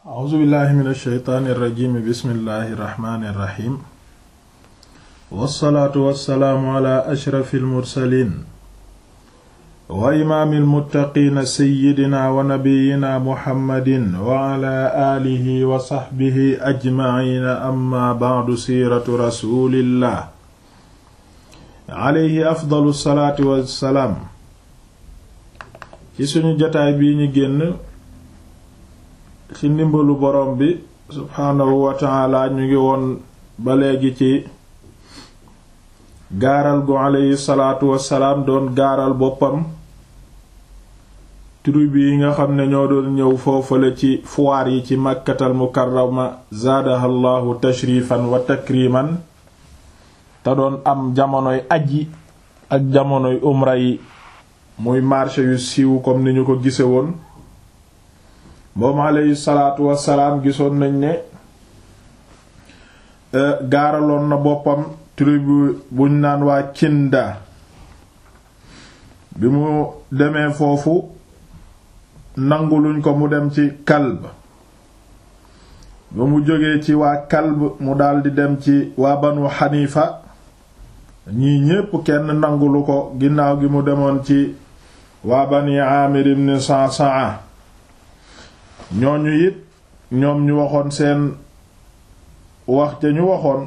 a'uuzu billahi min alsheytaani irrajimi bismillahi irrahmani irrahim wassalaatu wassalaamu ala ashrafi almursalin wa imaami almuttaqiina seyidina wa nabiyina muhammadin wa ala aalihi wa saxbihi ajmaciina amma bacdu siiratu rasulillah alayhi afdalu salaatu wassalaam ci suñu jotaay bii ñu génn ci ndimbalu borom bi subhaanahu wa taala ñu ngi woon ba léegi ci gaaral gu alayhi salaatu wassalaam doon gaaral boppam tribu yi nga xam ne ñoo doon ñëw foofale ci foire yi ci màkkatal mukarrama zaadaha llahu tashrifan wa takriman te doon am jamonoy aji ak jamonoy umra yi muy marché yu siiw comme ni ñu ko gise woon moom alayhi salaatu wassalaam gisoon nañ ne gaaraloon na boppam tribu buñ naan waa Kinda bi mu demee foofu nanguluñ ko mu dem ci Kalb ba mu jógee ci waa Kalb mu daldi dem ci waa Banu Xanifa ñii ñépp kenn nangulu ko ginnaaw gi mu demoon ci waa Bani Aamir ibn Sa'sa'a ñooñu it ñoom ñu waxoon seen wax ca ñu waxoon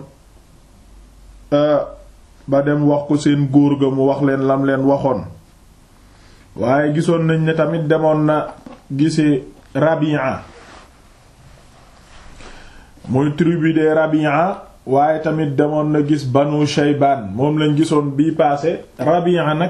ba dem wax ko seen góor ga mu wax leen lam leen waxoon waaye gisoon nañ ne tamit demoon na gisi Rabi'a muy tribu de Rabi'a waaye tamit demoon na gis Banu Shaybaan moom lañ gisoon bii paase Rabi'a nag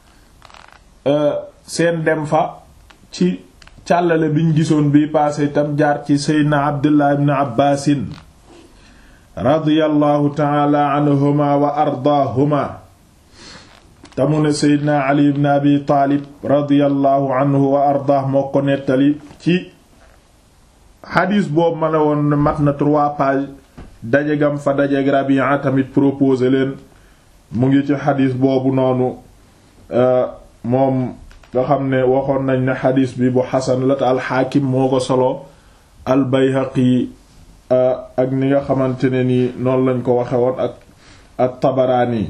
seen dem fa ci càllale biñ gisoon bii paase itam jaar ci seydna abdullah ibn abbaasin radiyallahu taala anhuma wa ardaahuma tamu ne seydna ali ibn abi taalib radiyallahu anhu wa ardaah moo ko nettali ci xadiis boobu ma la woon mat na trois pages dajegam fa dajeg Rabi'a tamit proposé leen mu ngi ci xadiis boobu noonu moom nga xam ne waxoon nañ ne xadiis bi bu xasan la te alxaakim moo ko solo albayhaqi ak ni nga xamante ne ni noonu lañ ko waxe woon ak ak tabaraani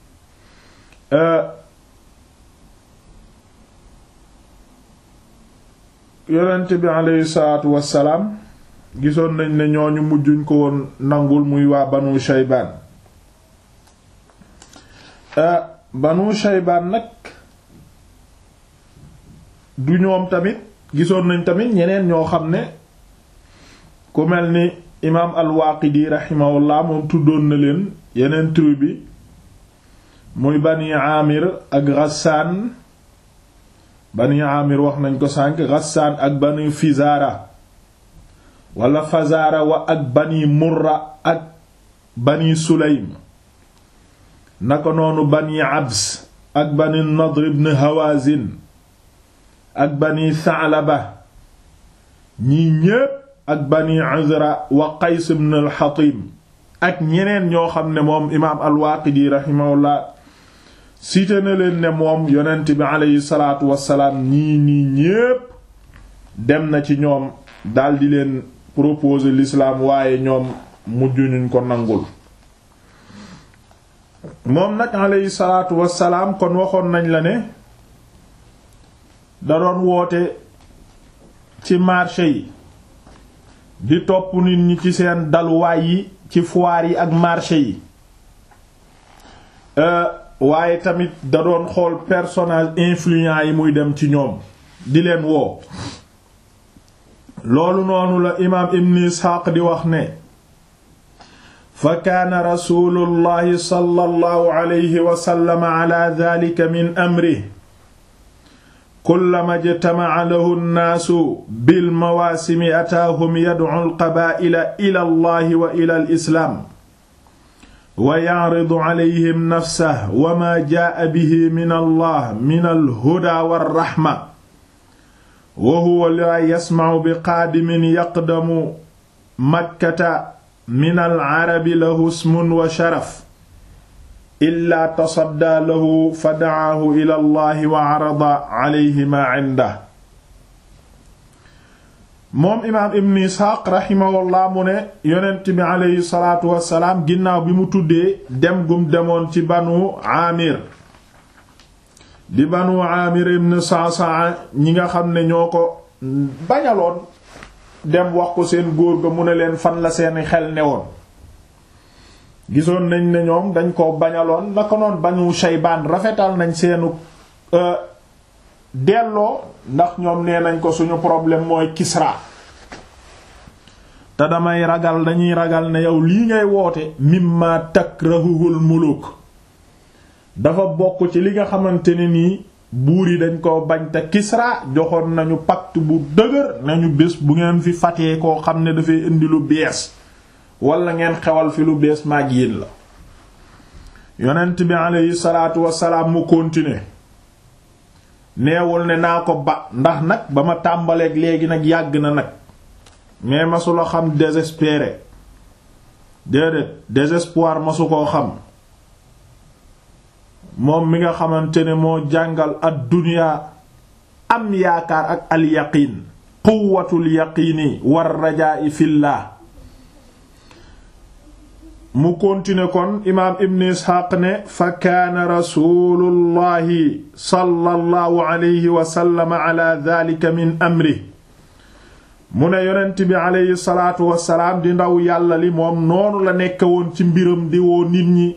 yonent bi aleyhi salaatu wassalaam gisoon nañ ne ñooñu mujjuñ ko woon nangul muy waa banu shaybaan banu shaybaan nag du ñoom tamit gisoon nañ tamit ñeneen ñoo xam ne ku mel ni imaam al-Waaqidi rahimahullah moom tuddoon na leen yeneen tribu bi muy bani Aamir ak Ghassaan bani Aamir wax nañ ko sànk Ghassaan ak bani Fizaara wala Fazaara wa ak bani Murra ak bani Sulaym naka noonu bani Abs ak bani Nadr ibn Hawazin ak bani Sa'laba ñii ñépp ak bani Uzra wa Qays ibn al-Hatim ak ñeneen ñoo xam ne moom imaam al-Waaqidi rahimahullah cité na leen ne moom yonent bi aleyhi salaatu wassalaam ñii nii ñépp dem na ci ñoom daldi leen proposer l'islam waaye ñoom mujjuñuñ ko nangul moom nag aleyhi salaatu wassalaam kon waxoon nañ la ne da doon woote ci marché yi di topp nit ñi ci seen daluwaay yi ci foire yi ak marché yi waaye tamit da doon xool personnage influent yi muy dem ci ñoom di leen woo loolu noonu la imaam ibn isxaaq di wax ne fa kaana rasulullahi sallallahu alayhi wa sallam ala dhalika min amrihi kullama jtamaca lahu nnaasu bilmawaasimi ataahum yadcu alqabaa'ila ila allahi wa ila alislaam wa yacridu calayhim nafsahu wa maa jaa'a bihi min allah min alhudaa walraxma wa huwa laa yasmacu biqaadimin yaqdamu makkata min alcarabi lahu ismun wa sharaf illaa tasaddaa lahu fa dacaahu ila allahi wa carada calayhi maa cindah moom imaam ibn isxaaq raximahullah mu ne yonent bi aleyhi salaatu wassalaam ginnaaw bi mu tuddee dem gum demoon ci banu aamir di banu aamir ibn sa'sa'a ñi nga xam ne ñoo ko bañaloon dem wax ko seen góor ga mu ne leen fan la seeni xel newoon gisoon nañ ne ñoom dañ ko bañaloon naka noon banu shaybaan rafetal nañ seenu delloo ndax ñoom nee nañ ko suñu problème mooy Kisra te damay ragal dañuy ragal ne yow lii ngay woote mimma takrahuhul muluk dafa bokk ci li nga xamante ne nii buur yi dañ ko bañ te Kisra joxoon nañu pacte bu dëgër nañu bés bu ngeen fi fatee koo xam ne dafay indi lu bees wala ngeen xewal fi lu bees maag yéen la yonent bi aleyhi salaatu wassalaam mu continuer neewul ne naa ko ba ndax nag ba ma tàmbaleeg léegi nag yàgg na nag mais masula xam désespéré déedéet désespoir masu koo xam moom mi nga xamante ne moo jàngal ad dunya am yaakaar ak al yaqiin quwwatul yaqiini war rajaa'i fillah mu continuer kon imaam ibn isxaaq ne fa kaana rasulullahi sallallahu alayhi wa sallam ala dhalika min amri mu ne yonent bi aleyhi salaatu wasalaam di ndaw yàlla li moom noonu la nekk woon ci mbiram di woo nit ñi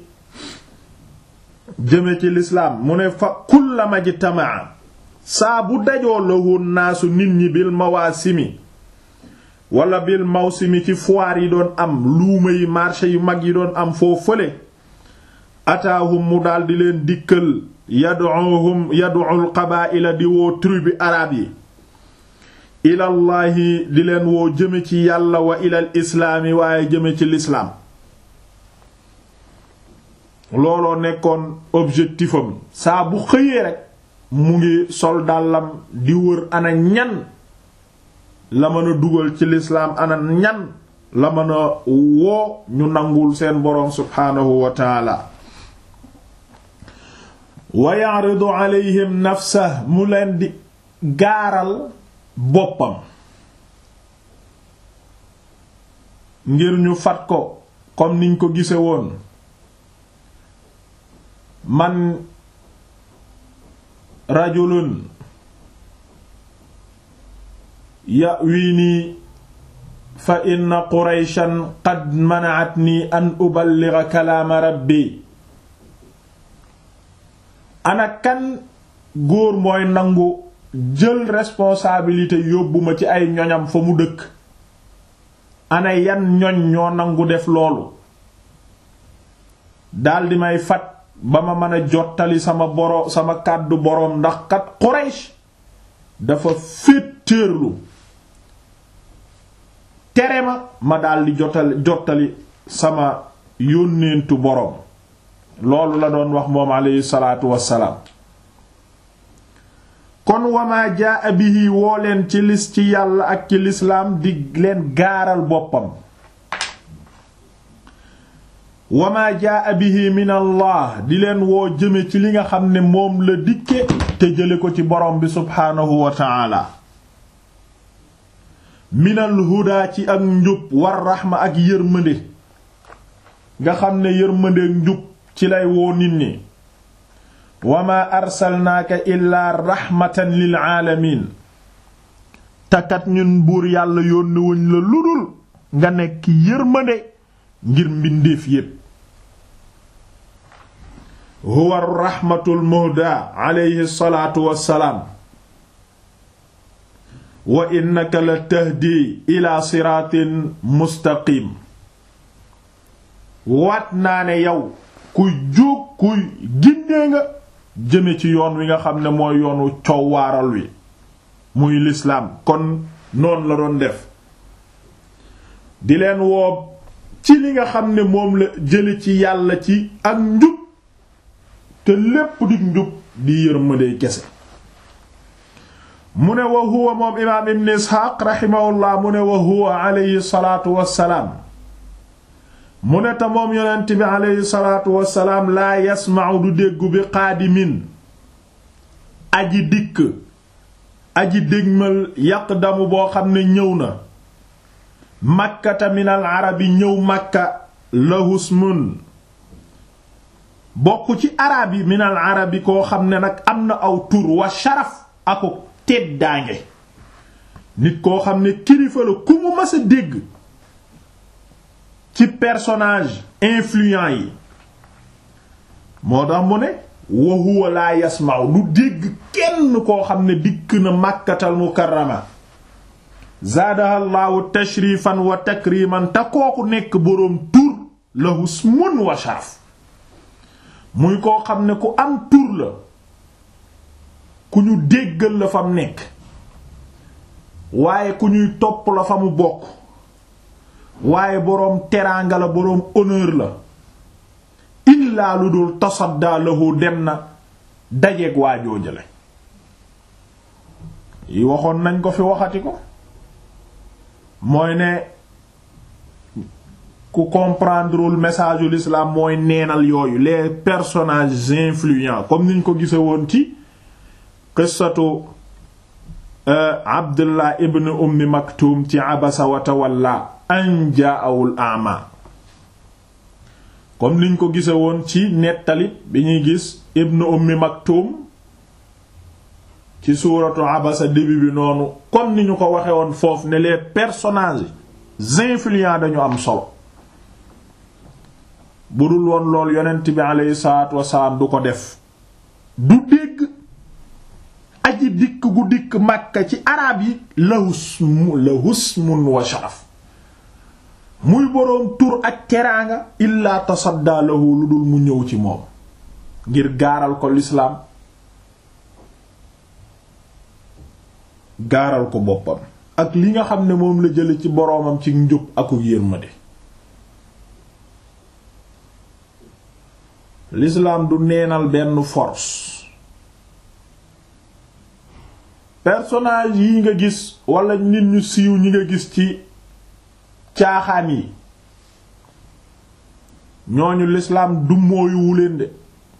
jëme ci lislaam mu ne fa kullama jtamaa saa bu dajoo la woon naasu nit ñi bil mawaasimi wala bil mawsimi ci foire yi doon am luuma yi marché yu mag yi doon am foo fële ataahum mu daldi leen dikkal yad'uhum yad'ul qabaa'ila di woo tribu arab yi ilallaahi di leen woo jëme ci yàlla wa ilal islaami waaye jëme ci lislaam looloo nekkoon objectifam saa bu xëyee rekk mu ngi sol dàllam di wër ana ñan la mën a dugal ci lislaam ana ñan la mën a woo ñu nangul seen boroom subhaanahu wa taala wa ya'ridu alayhim nafsa mu leen di gaaral boppam ngir ñu fat ko comme niñ ko gise woon man rajulun ya'wini fa inna qurayshan qad mana'atni an uballigha kalaama rabbi ana kan góor mooy nangu jël responsabilité yóbbu ma ci ay ñoñam fa mu dëkk ana yan ñoñ ñoo nangu def loolu daldi may fat ba ma mën a jottali sama boro sama kàddu boroom ndax kat Quraysh dafa féetéerlu tere ma ma daldi jottali jottali sama yónneentu boroom loolu la doon wax moom aleyhi salaatu wassalaam kon wamaa jaa bihi woo leen ci lis ci yàlla ak ci lislaam di leen gaaral boppam wamaa jaa bihi min allah di leen woo jëme ci li nga xam ne moom la dikke te jële ko ci borom bi subhaanahu wa taala minal hudaa ci ak njub war raxma ak yërmande nga xam ne yërmande ak njub ci lay woo nit ñi wama arsalnaaka illaa raxmatan lil aalamiin takat ñun buur yàlla yónni wuñ la ludul nga nekk yërmande ngir mbindeef yépp huwa raxmatul muhda alayhi salaatu wassalaam wa innaka la tahdi ila siraatin mustaqim waat naa ne yow kuy jóg kuy gindee nga jëme ci yoon wi nga xam ne mooy yoonu coow waaral wi muy lislaam kon noonu la doon def di leen woo ci li nga xam ne moom la jële ci yàlla ci ak njub te lépp di njub di yërmande kese mu ne wa huwa moom imaam ibn isxaaq raximahullah mu ne wa huwa alayhi salaatu wassalaam mu ne te moom yonent bi alayhi salaatu wassalaam laa yasma'u du déggu bi qaadimin aji dikk aji dégmal yaqdamu boo xam ne ñëw na makkata minal arabi ñëw makka lahusmun bokk ci arab yi minal arabi koo xam ne nag am na aw tur wa sharaf ako teddaange nit koo xam ne kilifa la ku mu mës a dégg ci personnage influent yi moo tax mu ne wa huwa laa yasma'u du dégg kenn koo xam ne dikk na màkkatal mukarrama zaadaha llaahu tashrifan wa takriman te kooku nekk boroom tur la husmun wa sharaf muy koo xam ne ku am tur la ku ñu déggal la fam nekk waaye ku ñuy topp la fa mu bokk waaye boroom teraanga la boroom honneur la illaa lu dul tasaddaa lahu dem na dajeeg waa joojale yi waxoon nañ ko fi waxati ko mooy ne ku comprendrewul message u l'islam mooy neenal yooyu les personnages influents comme niñ ko gise woon ci qissatu abdullah ibn ummi maktum ci abasa wa tawalla an jaa'awul a'ma comme niñ ko gise woon ci nettali bi ñuy gis ibn ummi maktum ci suuratu abasa début bi noonu comme ni ñu ko waxe woon foofu ne les personnages influents dañu am solo bu dul woon lool yonent bi aleyhi salaatu wasalaam du ko def du dégg aji dikk gu dikk Makka ci araab yi lahusmu lahusmun wa sharaf muy boroom tur ak teraanga illaa tasaddaa lahu lu dul mu ñëw ci moom ngir gaaral ko lislaam gaaral ko boppam ak li nga xam ne moom la jële ci boroomam ci njub aku yërmande l'islam du neenal benn force personnage yi nga gis wala nit ñu siiw ñi nga gis ci caaxaan yi ñooñu l'islam du mooyuwu leen de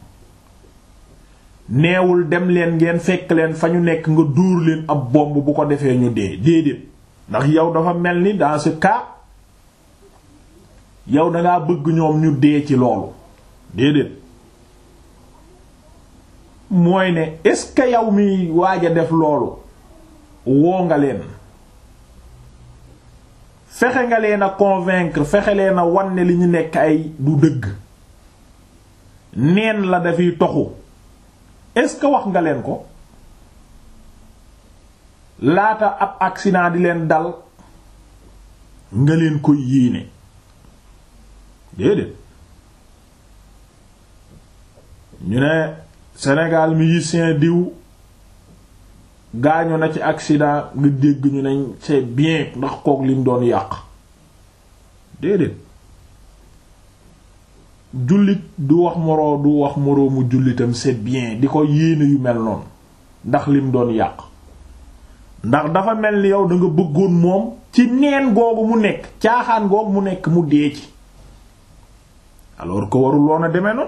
neewul dem leen ngeen fekk leen fa ñu nekk nga dóor leen ab bomb bu ko defee ñu dee déedéet ndax yow dafa mel ni dans ce cas yow dangaa bëgg ñoom ñu dee ci loolu déedéet mooy ne est-ce que yow mi waaj a def loolu woo nga leen fexe nga leen a convaincre fexe leen a wan ne li ñu nekk ay du dëgg neen la dafiy toxu est-ce que wax nga leen ko laata ab accident di leen dal nga leen koy yéene déedéet ñu ne Sénégal musicien diw gaañu na ci accident nga dégg ñu ne c'est bien ndax kook lim doon yàq déedéet jullit du wax moroo du wax moroomu jullitam c'est bien di ko yéene yu mel noonu ndax lim doon yàq ndax dafa mel ni yow da nga bëggoon moom ci neen googu mu nekk caaxaan googu mu nekk mu dee ci alors que warul woon a demee noonu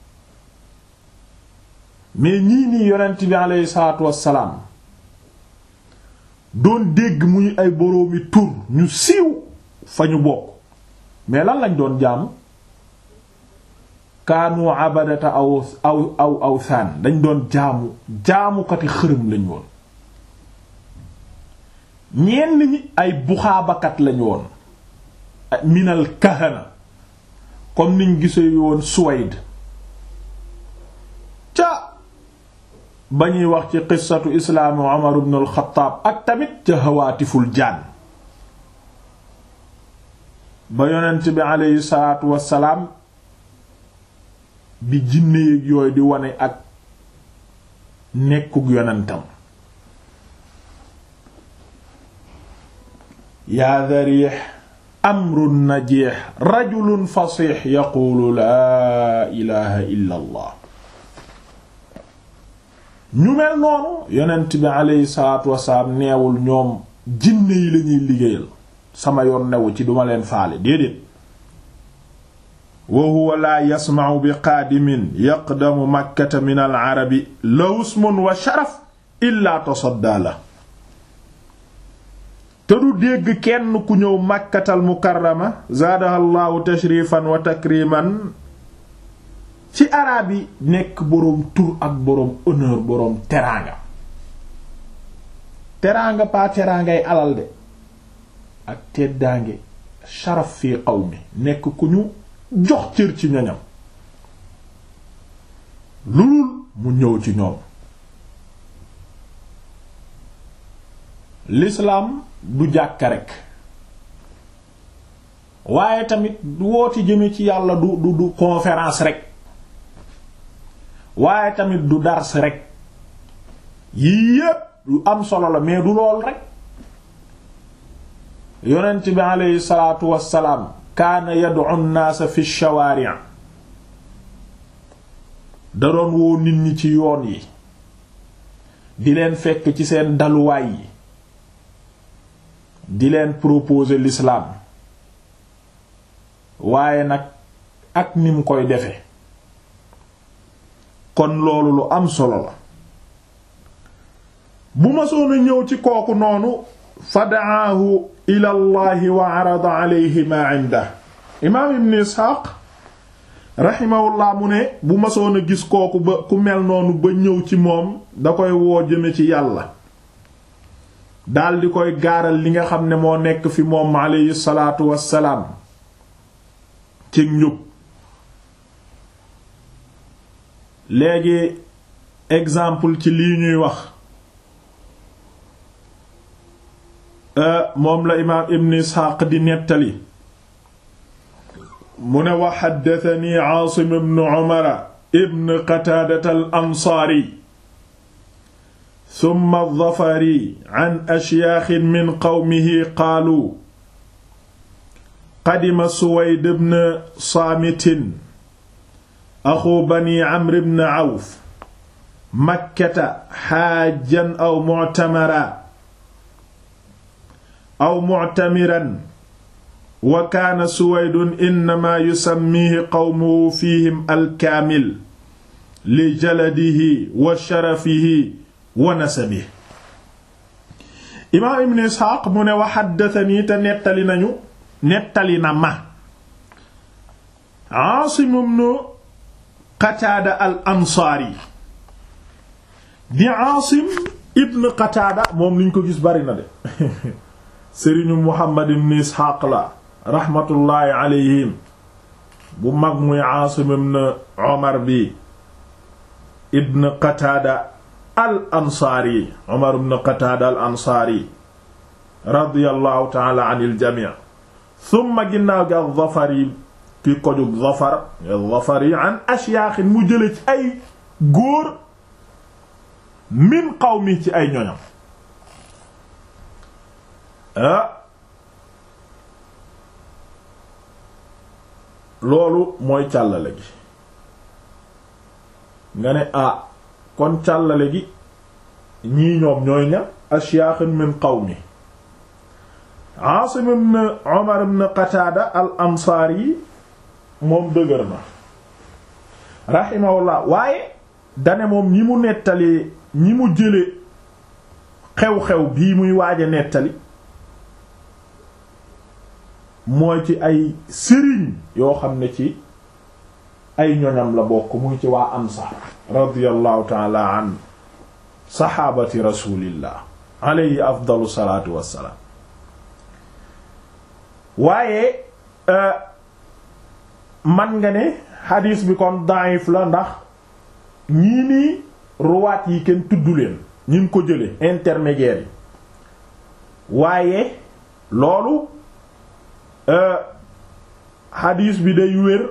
mais ñii nii yonent bi aleyhi salaatu wassalaam doon dégg muy ay boroomi tur ñu siiw fa ñu bokk mais lan lañ doon jaamu kaanu abadata aw aw aw aw saan dañ doon jaamu jaamukati xërëm lañ woon ñenn ñi ay buxaabakat lañ woon minal kahana comme niñ gisee woon Suwayd ca ba ñuy wax ci qissatu islaami Umar ibn al-Khattab ak tamit ca hawaatiful jaan ba yonent bi aleyhi salaatu wassalaam bi jinne yéeg yooyu di wane ak nekkug yonentam yaa dariix amrun najiix rajulun fasix yaquulu laa ilaha illa allah ñu mel noonu yonent bi aleyhi salaatu wasalaam neewul ñoom jinne yi lañuy liggéeyal sama yoon newu ci duma leen faale déedéet wa huwa laa yasma'u bi qaadimin yaqdamu makkata min al arabi la usmun wa sharaf illa tasadda la te du dégg kenn ku ñëw màkkatal mukarrama zaadahallahu tashrifan wa takriman ci araab yi nekk boroom tur ak boroom honneur boroom teraanga teraanga pas teraangay alal de ak teddaange sharaf fi qawmi nekk ku ñu jox cër ci ñoñam lulul mu ñëw ci ñoom l'islam du jàkka rekk waaye tamit du wooti jëme ci yàlla du du du conférence rekk waaye tamit du dars rekk yii yépp lu am solo la mais du lool rekk yonent bi aleyhi salaatu wassalaam kaana yad'u an-naasa fi shawaari' da doon woo nit ñi ci yoon yi di leen fekk ci seen daluwaay yi di leen proposer l'islam waaye nag ak ni mu koy defe kon loolu lu am solo la bu ma soona ñëw ci kooku noonu fa da'aahu ila allahi wa arada alayhi ma inda imaam ibn isxaaq raximahullah mu ne bu ma soona gis kooku ba ku mel noonu ba ñëw ci moom da koy woo jëme ci yàlla daldi koy gaaral li nga xam ne moo nekk fi moom alayhi salaatu wassalaam ci njub léegi exemple ci lii ñuy wax moom la imaam ibn isxaaq di nettali mu ne wa xaddatani aasim ibn umara ibn qataadata al ansaari summa zafari an ashyaaxin min qawmihi qaalu qadima suwayd ibn saamitin axu bani amr ibn awf makkata xaajjan aw mu'tamara aw mu'tamiran wa kaana suwaydun innamaa yusammihi qawmuhu fiihim alkaamil li jaladihi wa sharafihi wa nasabihi imaam ibn isxaaq mu ne wa xaddatanii te nettali nañu nettali na ma aasim ibn qataada al ansaari di aasim ibn qataada moom liñ ko gis bari na de sëriñu muhammad ibn isxaaq la raxmatullaahi alayhim bu mag muy aasim ibn omar bi ibn qataada al ansaari omar ibn qataada al ansaari radiyallahu taala an il jamii summa ginnaaw gi al zafari ki kojug zafar al zafari an ashyaaxin mu jële ci ay góor min qawmi ci ay ñoñam ah loolu mooy càllale gi nga ne ah kon càllale gi ñii ñoom ñooy ña ashyaaxin min qawmi Aasim ibn Umar ibn Qataada al ansaari moom dëgër na rahimahullah waaye dane moom ñi mu nettali ñi mu jële xew-xew bii muy waaja nettali mooy ci ay sëriñ yoo xam ne ci ay ñoñam la bokk muy ci waa ansaar radiyallahu taala an saxaabati rasulillah alayhi afdalu salaatu wassalaam waaye man nga ne xadiis bi kon daif la ndax ñii nii ruwaat yi kenn tuddu leen ñin ko jële intermédiaire yi waaye loolu xadiis bi day wér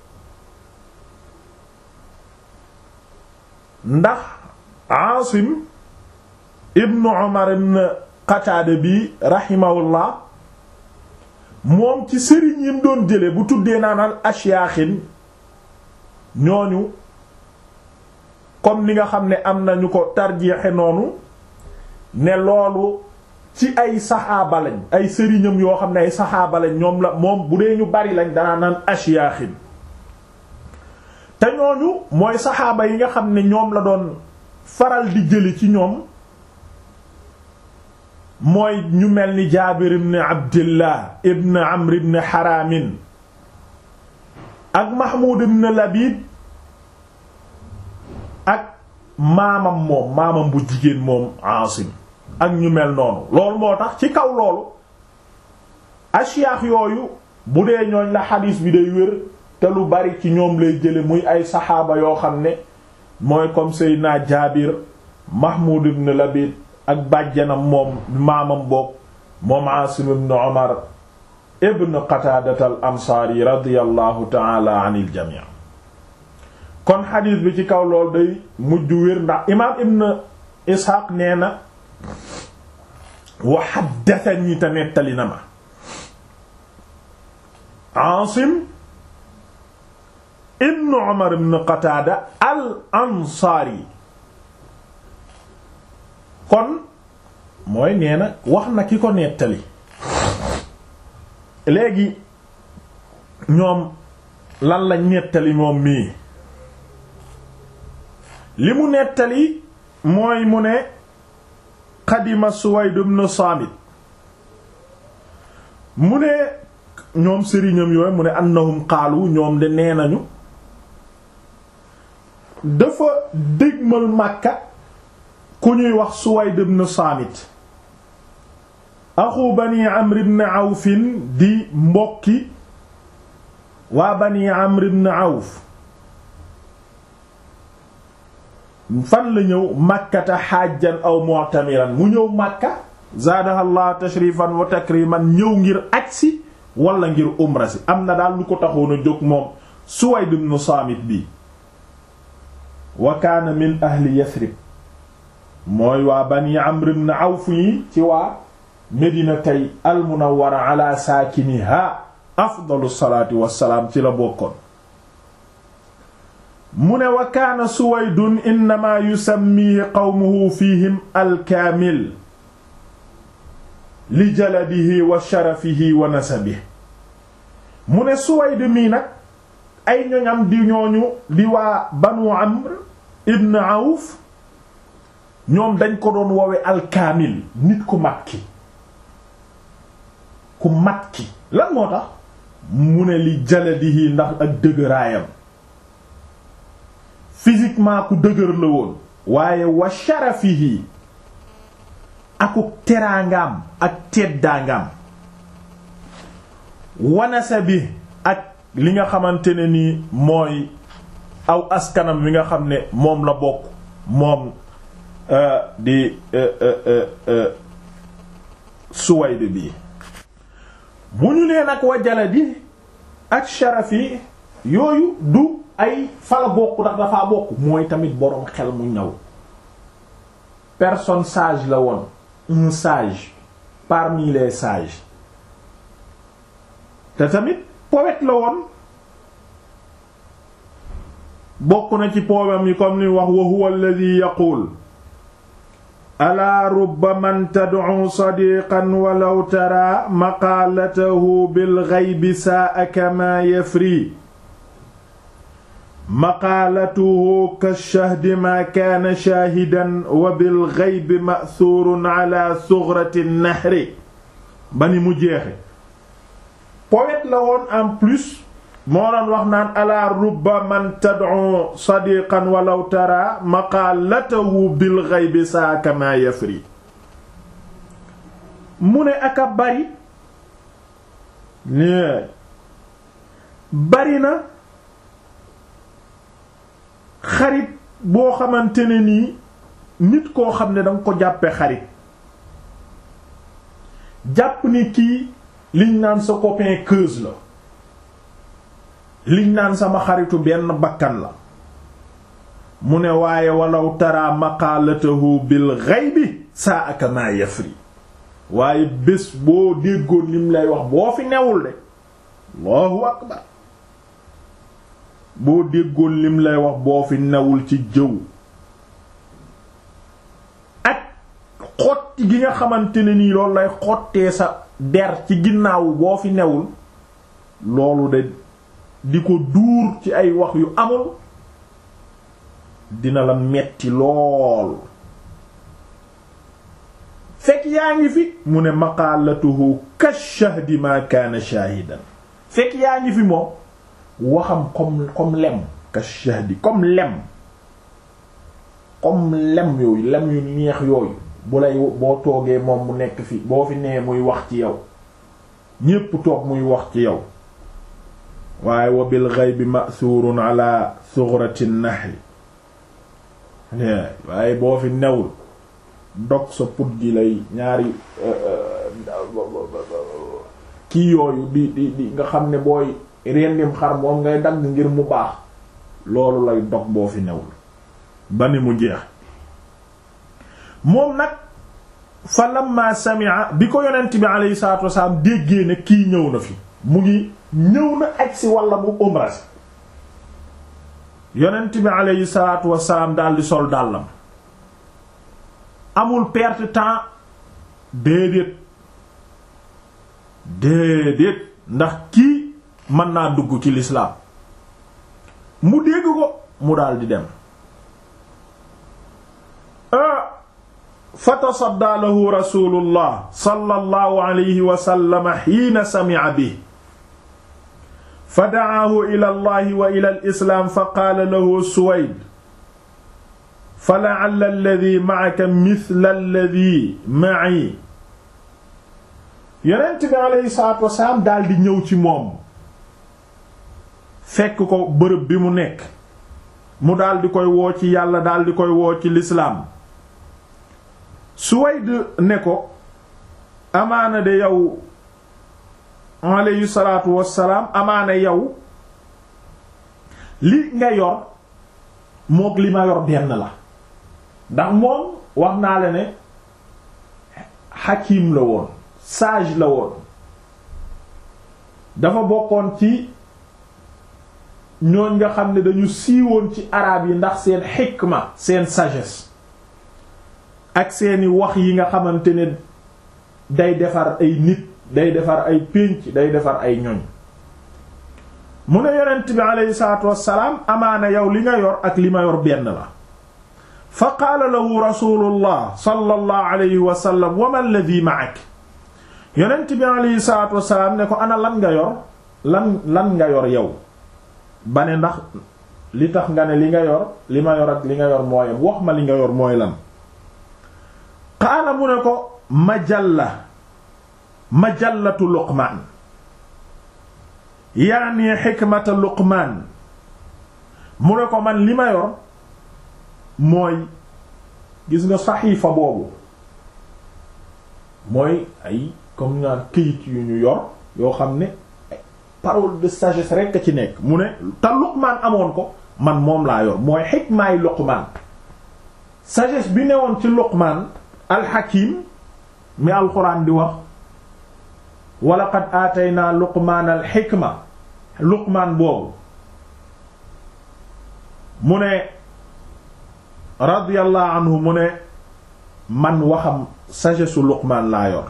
ndax Aasim ibnu Umar ibn Qataada bi rahimahullah moom ci sëriñ yim doon jële bu tuddee naanal ashyaaxin ñooñu comme ni nga xam ne am nañu ko tarjeexe noonu ne loolu ci ay saxaaba lañ ay sëriñam yoo xam ne ay saxaaba lañ ñoom la moom bu dee ñu bari lañ danaa naan ashyaaxin te ñooñu mooy saxaaba yi nga xam ne ñoom la doon faral di jële ci ñoom mooy ñu mel ni jaabir ibn abdillah ibn amr ibn haramin ak mahmud ibn labid ak maamam moom maamam bu jigéen moom aasim ak ñu mel noonu loolu moo tax ci kaw loolu ashyaax yooyu bu dee ñooñ la xadiis bi day wér te lu bari ci ñoom lay jële muy ay saxaaba yoo xam ne mooy comme seydina jaabir mahmud ibn labid ak bàjjanam moom maamam boog moom aasim ibn omar ibn qataadat al ansaari radiyallahu taala an il jamii kon xadiis bi ci kaw lool day mujj wér ndax imaam ibn isxaaq nee na wa haddathani te nettali na ma aasim ibn umar ibn qataada al ansaari kon mooy nee na wax na ki ko nettali léegi ñoom lan lañ nettali moom mii li mu nettali mooy mu ne qadima Suwayd ibn Saamit mu ne ñoom sëriñam yooyu mu ne annahum qaalu ñoom de nee nañu dafa dégmal Makka ku ñuy wax Suwayd ibn Saamit axu bani Amr ibn Awf di mbokki waa bani Amr ibn Awf fan la ñëw makkata xaajjan aw mu'tamiran mu ñëw makka zaadaha allah tashrifan wa takriman ñëw ngir agsi wala ngir umra si am na daal lu ko taxoon a jóg moom Suwayd ibn Saamit bi wa kaana min ahli Yathrib mooy waa bani Amr ibn Awf yi ci waa Medina tey al munawwara ala saakiniha afdalu salaati wassalaam ci la bokkoon mu ne wa kaana suwaydun innama yusammihi qawmuhu fihim alkaamil li jaladihi wa sharafihi wa nasabihi mu ne suwayd mii nag ay ñoñam di ñooñu di waa banu amr ibn awf ñoom dañ ko doon woowe alkaamil nit ku mat ki ku mat ki lan moo tax mu ne li jaladihi ndax ak dëgëraayam physiquement ku dëgër la woon waaye wa sharafihi akuk teraangaam ak teddaangaam wanasa bi ak li nga xamante ne nii mooy aw askanam wi nga xam ne moom la bokk moom di Suwayd bi bu ñu nee nag wa jaladi ak sharafi yooyu du ay fala bokk ndax dafaa bokk mooy tamit boroom xel mu ñaw personne sage la woon un sage parmi les sages te tamit poète la woon bokk na ci poème yi comme ni wax wa huwa alladhi yaqul alaa rubba man tad'u sadiqan walaw tara maqaalatahu bil ghaybi saa'aka ma yafri maqaalatuhu kashahdi ma kaana shaahidan wa bil ghaybi ma'thuurun ala sughrati nahri ba ni mu jeexe poète la woon en plus moo doon wax naan ala rubba man tad'u sadiqan walaw tara maqaalatahu bil ghaybi saaka ma yafri mu ne aka bari ne bari na xarit boo xamante ne nii nit koo xam ne danga ko jàppe xarit jàpp ni kii liñ naan sa copain keuse la liñ naan sama xaritu benn bakkan la mu ne waaye walaw tara maqaalatahu bil ghaybi saa aka ma yafri waaye bés boo déggoon lim lay wax boo fi newul de allahu akbar boo déggoon lim lay wax boo fi newul ci jëw ak xotti gi nga xamante ne nii loolu lay xottee sa der ci ginnaaw boo fi newul loolu de di ko duur ci ay wax yu amul dina la metti lool fekk yaa ngi fi mu ne maqaalatuhu kashahdi ma kaana shaahidan fekk yaa ngi fi moom waxam comme comme lem kashahdi comme lem comme lem yooyu lem yu neex yooyu bu lay boo toogee moom mu nekk fi boo fi nee muy wax ci yow ñépp toog muy wax ci yow waaye wa bil ghaybi ma'thurun ala sughrati an-nahl waaye boo fi newul dog sa put gi lay ñaari kii yooyu di di di nga xam ne booy rendim xar moom ngay dagg ngir mu baax loolu lay dog boo fi newul ba ni mu jeex moom nag fa lamma sami'a bi ko yonent bi alayhi salatu wasalaam déggee ne kii ñëw na fi mu ngi ñëw na agsi walla mu umra si yonent bi alayhi salatu wasalaam daldi sol dàllam amul perte temps déedéet déedéet ndax kii mën naa dugg ci lislaam mu dégg ko mu daldi dem fa tasaddaa lahu rasulullah sallallahu alayhi wa sallam hiina sami'a bihi fa da'aahu ila allahi wa ila al-islaam fa qaala lahu suwayd fa la'alla alladhi ma'aka mithla alladhi ma'i yonent bi alayhi salaatu wasalaam daldi ñëw ci moom fekk ko bërëb bi mu nekk mu daldi koy woo ci yàlla daldi koy woo ci lislaam Suwayd ne ko amaana de yow alayhi salaatu wassalaam amaana yow li nga yor mook li ma yor benn la ndax moom wax naa la ne hakim la woon sage la woon dafa bokkoon ci ñooñ nga xam ne dañu siiwoon ci araab yi ndax seen xikma seen sagesse ak seeni wax yi nga xamante ne day defar ay nit day defar ay pénc day defar ay ñoñ mu ne yonent bi aleyhi salaatu wassalaam amaana yow li nga yor ak li ma yor benn la fa qaala lahu rasulullah sallallahu alayhi wa sallam wa ma alladhi ma'ak yonent bi aleyhi salaatu wassalaam ne ko ana lan nga yor lan lan nga yor yow ba ne ndax li tax nga ne li nga yor li ma yor ak li nga yor mooyam wax ma li nga yor mooy lan qaala mu ne ko majalla majallatu luqmaan yaani xikmata luqmaan mu ne ko man li ma yor mooy gis nga saxiifa boobu mooy ay comme ñaan këyit yu ñu yor yoo xam ne parole de sagesse rekk a ci nekk mu ne te luqmaan amoon ko man moom laa yor mooy xikmaay luqmaan sagesse bi newoon ci luqmaan alxakim mi alquran di wax walaqad aataynaa luqmaan alxikma luqmaan boobu mu ne radiyallahu anhu mu ne man waxam sagesse su luqmaan laa yor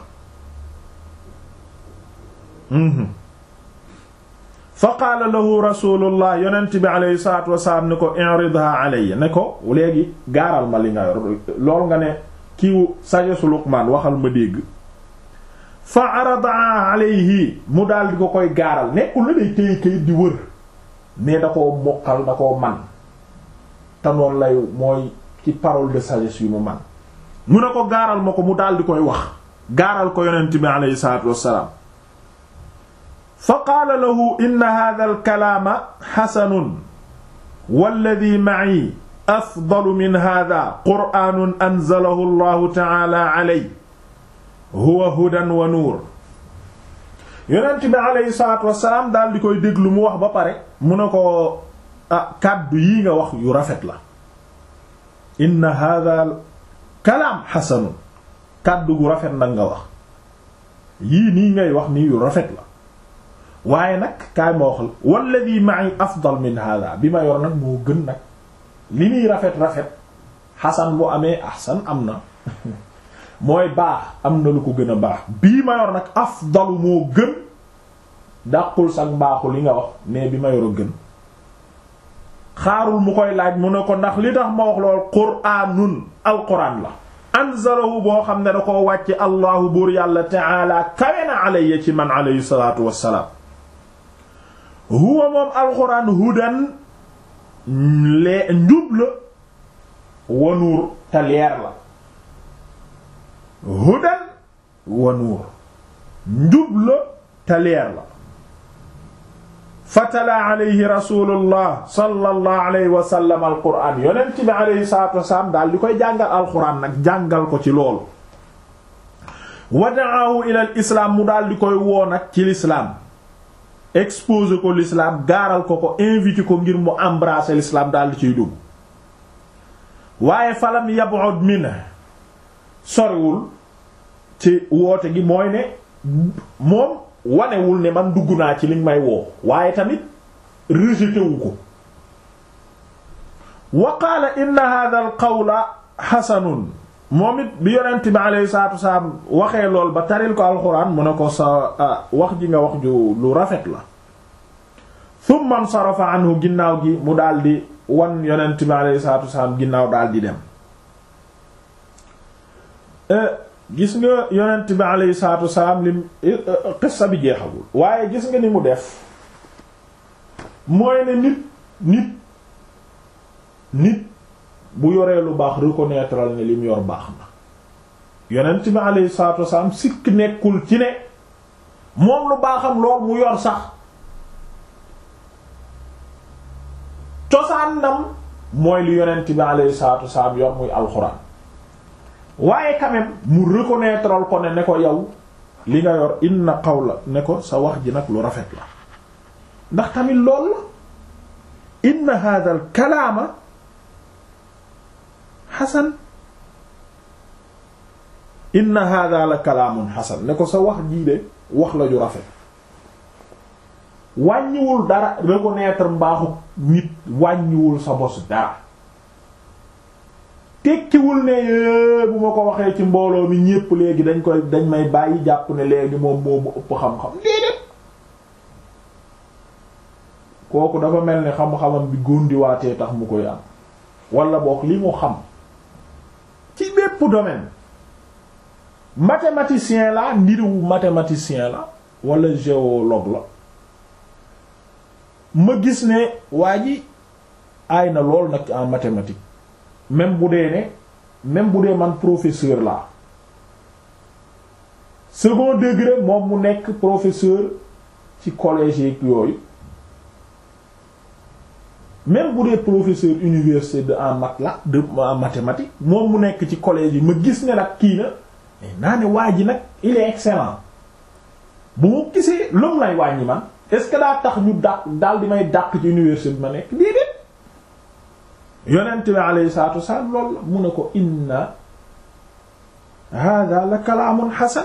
fa qaala lahu rasulullah yonent bi aleyhi salatu wasalaam ne ko iridha alayya ne ko léegi gaaral ma li nga yor lool nga ne kiiwu sagesse su luqmaan waxal ma dégg fa arada alayhi mu daal di ko koy gaaral nekkul la day téye kayit di wër mais da koo mokkal da koo man te noonu lay mooy ci parole de sagesse yu mu man mu ne ko gaaral ma ko mu daal di koy wax gaaral ko yonent bi aleyhi salaatu wassalaam fa qaala lahu inna hadha al kalaama xasanun walladi ma'i afdalu min hadha qur'aanun anzalahu allahu ta'ala alayhi huwa hudan wa nuur yonent bi aleyhi salaatu wassalaam daal di koy déglu mu wax ba pare mu ne ko ah kàddu yii nga wax yu rafet la inna hadha kalaam xasanun kàddu gu rafet nag nga wax yii nii ngay wax nii yu rafet la waaye nag kaay ma wax la walladi ma'i afdal min hadha bi ma yor nag moo gën nag li muy rafet rafet xasan bu amee ahsan am na mooy baax am na lu ko gën a baax bii ma yor nag afdalu moo gën dàqul sax baaxu li nga wax mais bi ma yor a gën xaarul mu koy laaj mu ne ko ndax li tax ma wax lool quraanun alquran la anzalahu boo xam ne da koo wàcce allahu buur yàlla taala kawe na alayya ci man alayhi salaatu wassalaam huwa moom alxuraan hudan lee njub la wa nuur te leer la hudan wa nuur njub la te leer la fatala alayhi rasulullah sallallahu alayhi wa sallam alquran yonent bi alayhi salatu wasalaam daal di koy jàngal alquran nag jàngal ko ci loolu wa da'ahu ila al islam mu daal di koy woo nag ci l'islam exposer ko l'islam gaaral ko ko invité ko ngir mu embrasser l'islam daal di ciy dugg waaye falam yab'ud minhu soriwul ci woote gi mooy ne moom wanewul ne man dugg naa ci liñ may woo waaye tamit rejeté wu ko wa qaala inna hadha al qawla xasanun moom it bi yonent bi alayhi salaatu wasalaam waxee lool ba taril ko alxuraan mu ne ko sa wax ji nga wax ju lu rafet la thumma nsarafa anhu ginnaaw gi mu daldi wan yonent bi alayhi salaatu wasalaam ginnaaw daldi dem gis nga yonent bi alayhi salaatu wasalaam lim qissa bi jeexagul waaye gis nga ni mu def mooy ne nit nit nit bu yoree lu baax reconnaître ne lim yor baax na yonent bi alayhi salaatu wasalaam sikk nekkul ci ne moom lu baaxam lool mu yor sax cosaanam mooy li yonent bi alayhi salaatu wasalaam yor muy alxuraan waaye quand même mu reconnaître ko ne ne ko yow li nga yor inna qawla ne ko sa wax ji nag lu rafet la ndax tamit lool la inna hadha al kalaama xasan inna hadha la kalaamun xasan ne ko sa wax jii de wax la ju rafet wàññiwul dara reconnaître mbaaxu nit wàññiwul sa bos dara tekkiwul ne bu ma ko waxee ci mbooloo mi ñépp léegi dañ koy dañ may bàyyi jàpp ne léegi moom moomu ëpp xam-xam déedéet kooku dafa mel ni xam-xamam bi góndiwaatee tax mu koy am wala boog li mu xam ci bépp domaine mathématicien la ndiruwu mathématicien la wala géologue la ma gis ne waa ji aay na lool nag en mathématique même bu dee ne même bu dee man professeur la second degré moom mu nekk professeur ci collège yeeg yooyu même bu dee professeur université de en math la de en mathématique moom mu nekk ci collège yi ma gis ne nag kii na naa ne waa ji nag il est excellent bu ma gisee loolu lay wàññi man est-ce que daa tax ñu dàq daal di may dàq ci université bi ma nekk déedéet yonent bi alayhi salaatu wasalaam loolu la mu ne ko inna hada la kalaamun hasan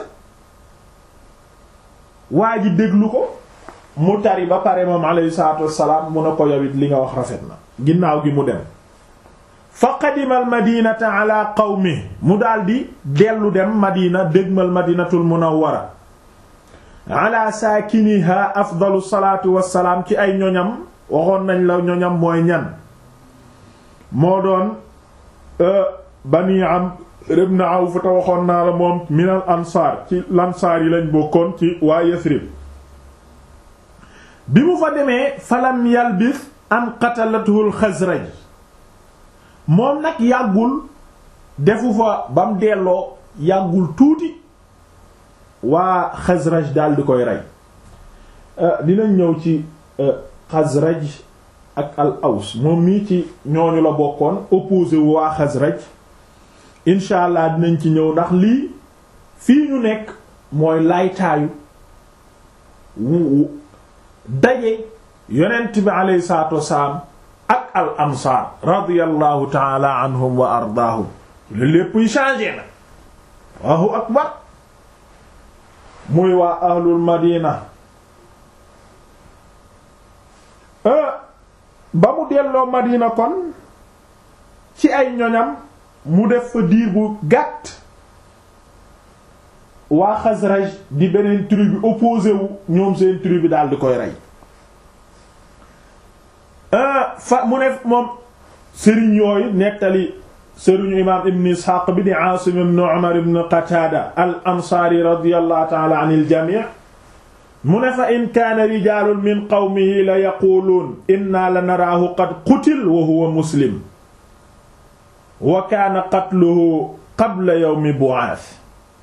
waa ji déglu ko mu tari ba pare moom alayhi salaatu wasalaam mu ne ko yowit li nga wax rafet na ginnaaw gi mu dem fa qadima al madinata ala qawmi mu daldi dellu dem madina dégmal madinatul munawwara ala saakiniha afdalu salaatu wassalaam ci ay ñoñam waxoon nañ la ñoñam mooy ñan moo doon bani am ibn Awf te waxoon naa la moom minal ansaar ci lansaar yi lañ bokkoon ci waa Yasrib bi mu fa demee falam yalbis an qatalathu al-Xasraj moom nag yàggul defu fa bam delloo yàggul tuuti waa Xasraj daal di koy rey dinañ ñëw ci Xasraj ak al aws moom mii ci ñooñu la bokkoon opposé wu waa Xasraj incha allah dinañ ci ñëw ndax lii fii ñu nekk mooy laytaayu wu daje yonent bi aleyhi salaatu wasalaam ak al ansaar radiyallahu taala anhum wa ardaahum le lépp yi changé na Allahu akbar muy waa ahlul madina ba mu delloo madina kon ci ay ñoñam mu def fa diir bu gàtt waa Xasraj di beneen tribu bi opposé wu ñoom seen tribu bi daal di koy rey fa mu ne moom sëriñ yooyu nettali sëriñu imaam ibn isxaaq bi di aasim ibn umar ibn qataada al ansaari radiyallahu taala an il jamii mu ne fa in kaana rijaalun min qawmihi la yaquuluun inna la naraahu qad qutil wa huwa muslim wa kaana qatluhu qabla yawmi bu'aas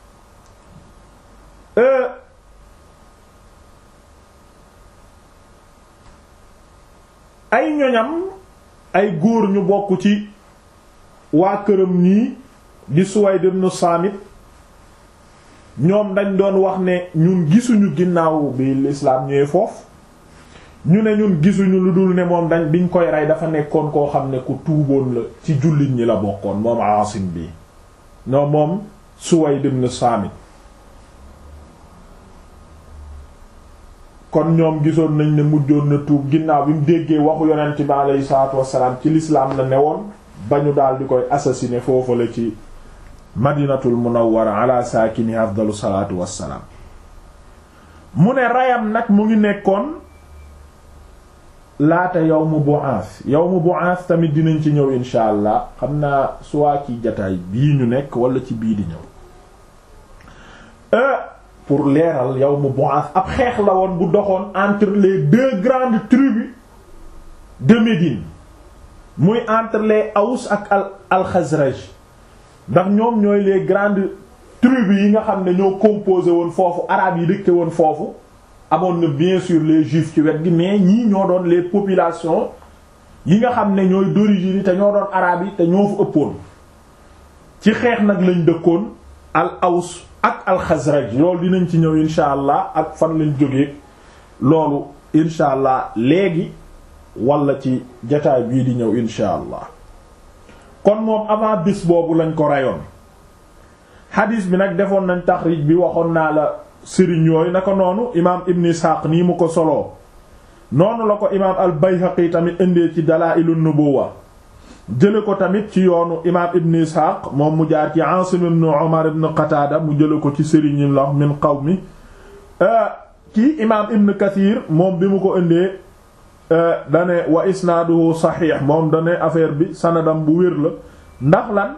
ay ñoñam ay góor ñu bokk ci waa këram ñii di Suwayd ibn Saamit ñoom dañ doon wax ne ñun gisuñu ginnaaw bi lislaam ñëwee foofu ñu ne ñun gisuñu lu dul ne moom dañ biñ koy rey dafa nekkoon koo xam ne ku tuuboon la ci jullit ñi la bokkoon moom Aasim bi non moom Suwayd ibn Saamit kon ñoom gisoon nañ ne mujjoon na tuub ginnaaw bi mu déggee waxu yonent bi aleyhi salaatu wassalaam ci lislaam la newoon ba ñu daal di koy assassiner foofu la ci madinatul munawwara ala saakini afdalu salaatu wassalaam mu ne rayam nag mu ngi nekkoon laata yawmu bu'ath yawmu bu'ath tamit dinañ ci ñëw insha allah xam naa suwaa ci jataay bii ñu nekk wala ci bii di ñëw pour leeral yawmu bu'ath ab xeex la woon bu doxoon entre les deux grandes tribus de Médine muy entre les Aws ak al al Khazraj ndax ñoom ñooy les grandes tribus yi nga xam ne ñoo composé woon foofu arabes yi dëkke woon foofu amoon na bien sûr les juifs ci wet gi mais ñii ñoo doon les populations yi nga xam ne ñooy d'origine yi te ñoo doon arabes yi te ñoo fa ëppoon ci xeex nag lañ dëkkoon al Aws ak al Khazraj loolu dinañ ci ñëw insha allah ak fan lañ jógee loolu insha allah léegi wala ci jataay bii di ñëw insha allah kon moom avant bis boobu lañ ko reyoon xadiis bi nag defoon nañ taxrij bi waxoon naa la sëriñ yooyu naka noonu imaam ibn Ishaq nii mu ko soloo noonu la ko imaam al Bayhaqi tamit indee ci Dalaa'ilun Nubuwwa jële ko tamit ci yoonu imaam ibn Ishaq moom mu jaar ci Aasim ibn Umar ibn Qataada mu jële ko ci sëriñim la min qawmi kii imaam ibn Kathir moom bi mu ko indee dane wa isnaaduhu saxiix moom dane affaire bi sanadam bu wér la ndax lan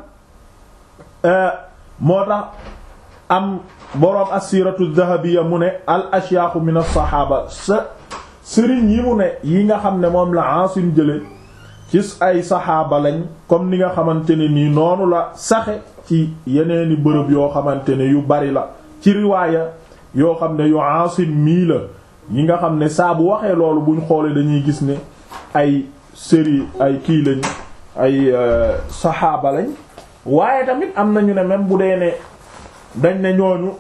moo tax am boroom assiratu dahabiya mu ne al ashyaaxu min as-saxaaba sa sëriñ yi mu ne yi nga xam ne moom la Aasim jële ci ay saxaaba lañ comme ni nga xamante ne nii noonu la saxe ci yeneeni bërëb yoo xamante ne yu bari la ci riwaaya yoo xam ne yu Aasim mii la ñi nga xam ne saa bu waxee loolu buñ xoolee dañuy gis ne ay sëri ay kii lañ ay saxaaba lañ waaye tamit am nañu ne même bu dee ne dañ ne ñooñu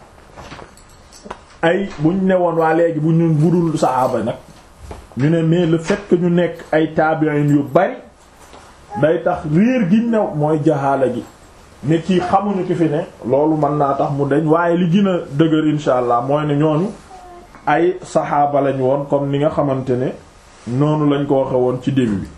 ay buñ newoon waa léegi bu ñu budul saxaaba nag ñu ne mais le fait que ñu nekk ay tabi'in yu bari day tax réer gi new mooy jaxaala gi nit ki xamuñu ki fi ne loolu mën naa tax mu deñ waaye li gën a dëgër insha allah mooy ne ñooñu ay saxaaba lañ woon comme ni nga xamante ne noonu lañ ko waxe woon ci début bi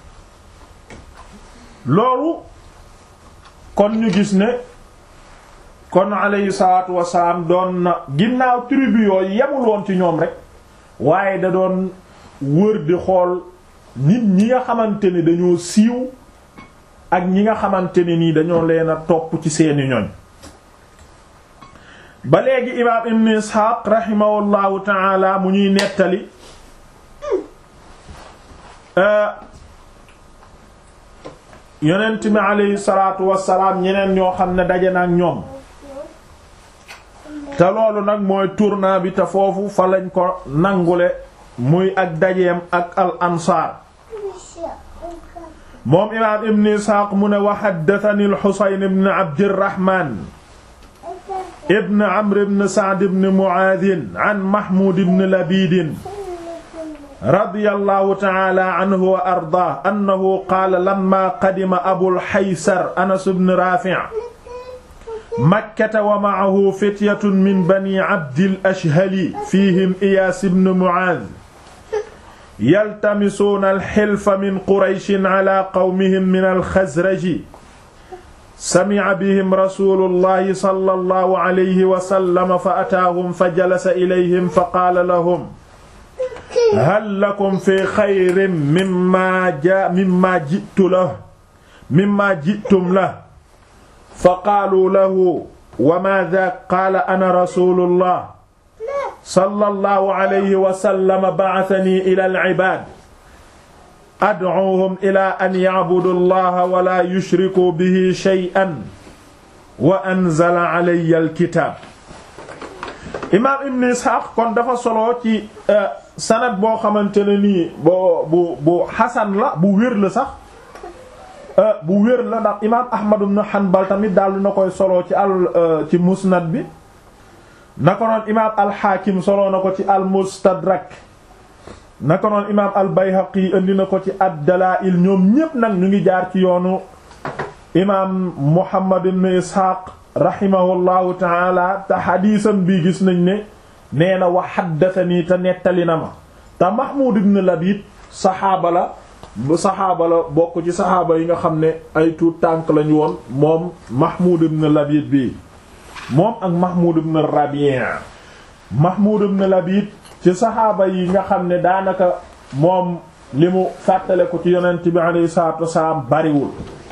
loolu kon ñu gis ne kon alayhi salaatu wasalaam doon na ginnaaw tribu yooyu yemul woon ci ñoom rek waaye da doon wër di xool nit ñi nga xamante ne dañoo siiw ak ñi nga xamante ne nii dañoo leen a topp ci seeni ñoñ ba léegi imaam ibn isxaaq rahimahullahu taala mu ñuy nettali yonent mi aleyhi salaatu wassalaam ñeneen ñoo xam ne daje na ak ñoom te loolu nag mooy tournant bi te foofu fa lañ ko nangule muy ak dajeem ak al ansaar moom imaam ibn isxaaq mu ne wa haddathani al xusayn ibn abdirahman ibn amr ibn sa'd ibn mu'adh an mahmud ibn labid radiyallahu ta'ala anhu wa ardaah annahu qaala lamma qadima abul haysar anas ibn rafi' makkata wa ma'ahu fityatun min bani abdil ashhali fihim iyaas ibn mu'adh yaltamisuuna alxilfa min qurayshin ala qawmihim min alxazraji sami'a bihim rasuulullahi sallallahu alayhi wa sallam fa ataahum fa jalasa ilayhim fa qaala lahum hal lakum fi xayrin mimma ja mimma ji'tu lahu mimma ji'tum la fa qaalu lahu wa ma dhaak qaala ana rasulullah sallallahu alayhi wa sallam ba'athani ila al-ibaad ad'uuhum ila an ya'budu allaha wa la yushriku bihi shay'an wa anzala alayya al-kitaab imaam ibn Isxaaq kon dafa solo ci sanad boo xamante ne nii boo bu bu xasan la bu wér la sax bu wér la ndax imaam Ahmad ibn Hanbal tamit daal dina koy solo ci al ci musnad bi naka noon imaam al-Hakim solo na ko ci al-Mustadrak naka noon imaam al-Bayhaqi indi na ko ci ad-Dalaa'il ñoom ñépp nag ñu ngi jaar ci yoonu imaam Muhammad ibn Isxaaq rahimahullahu taala te xadiisam bii gis nañ ne nee na wa haddathanii te nettali na ma te Mahmoud ibn Labid saxaaba la saxaaba la bokk ci saxaaba yi nga xam ne ay tuut tànk lañu woon moom Mahmoud ibn Labid bii moom ak Mahmoud ibn Rabi' Mahmoud ibn Labid ci saxaaba yi nga xam ne daanaka moom li mu fàttale ko ci yonent bi alayhi salaatu wasalaam bariwul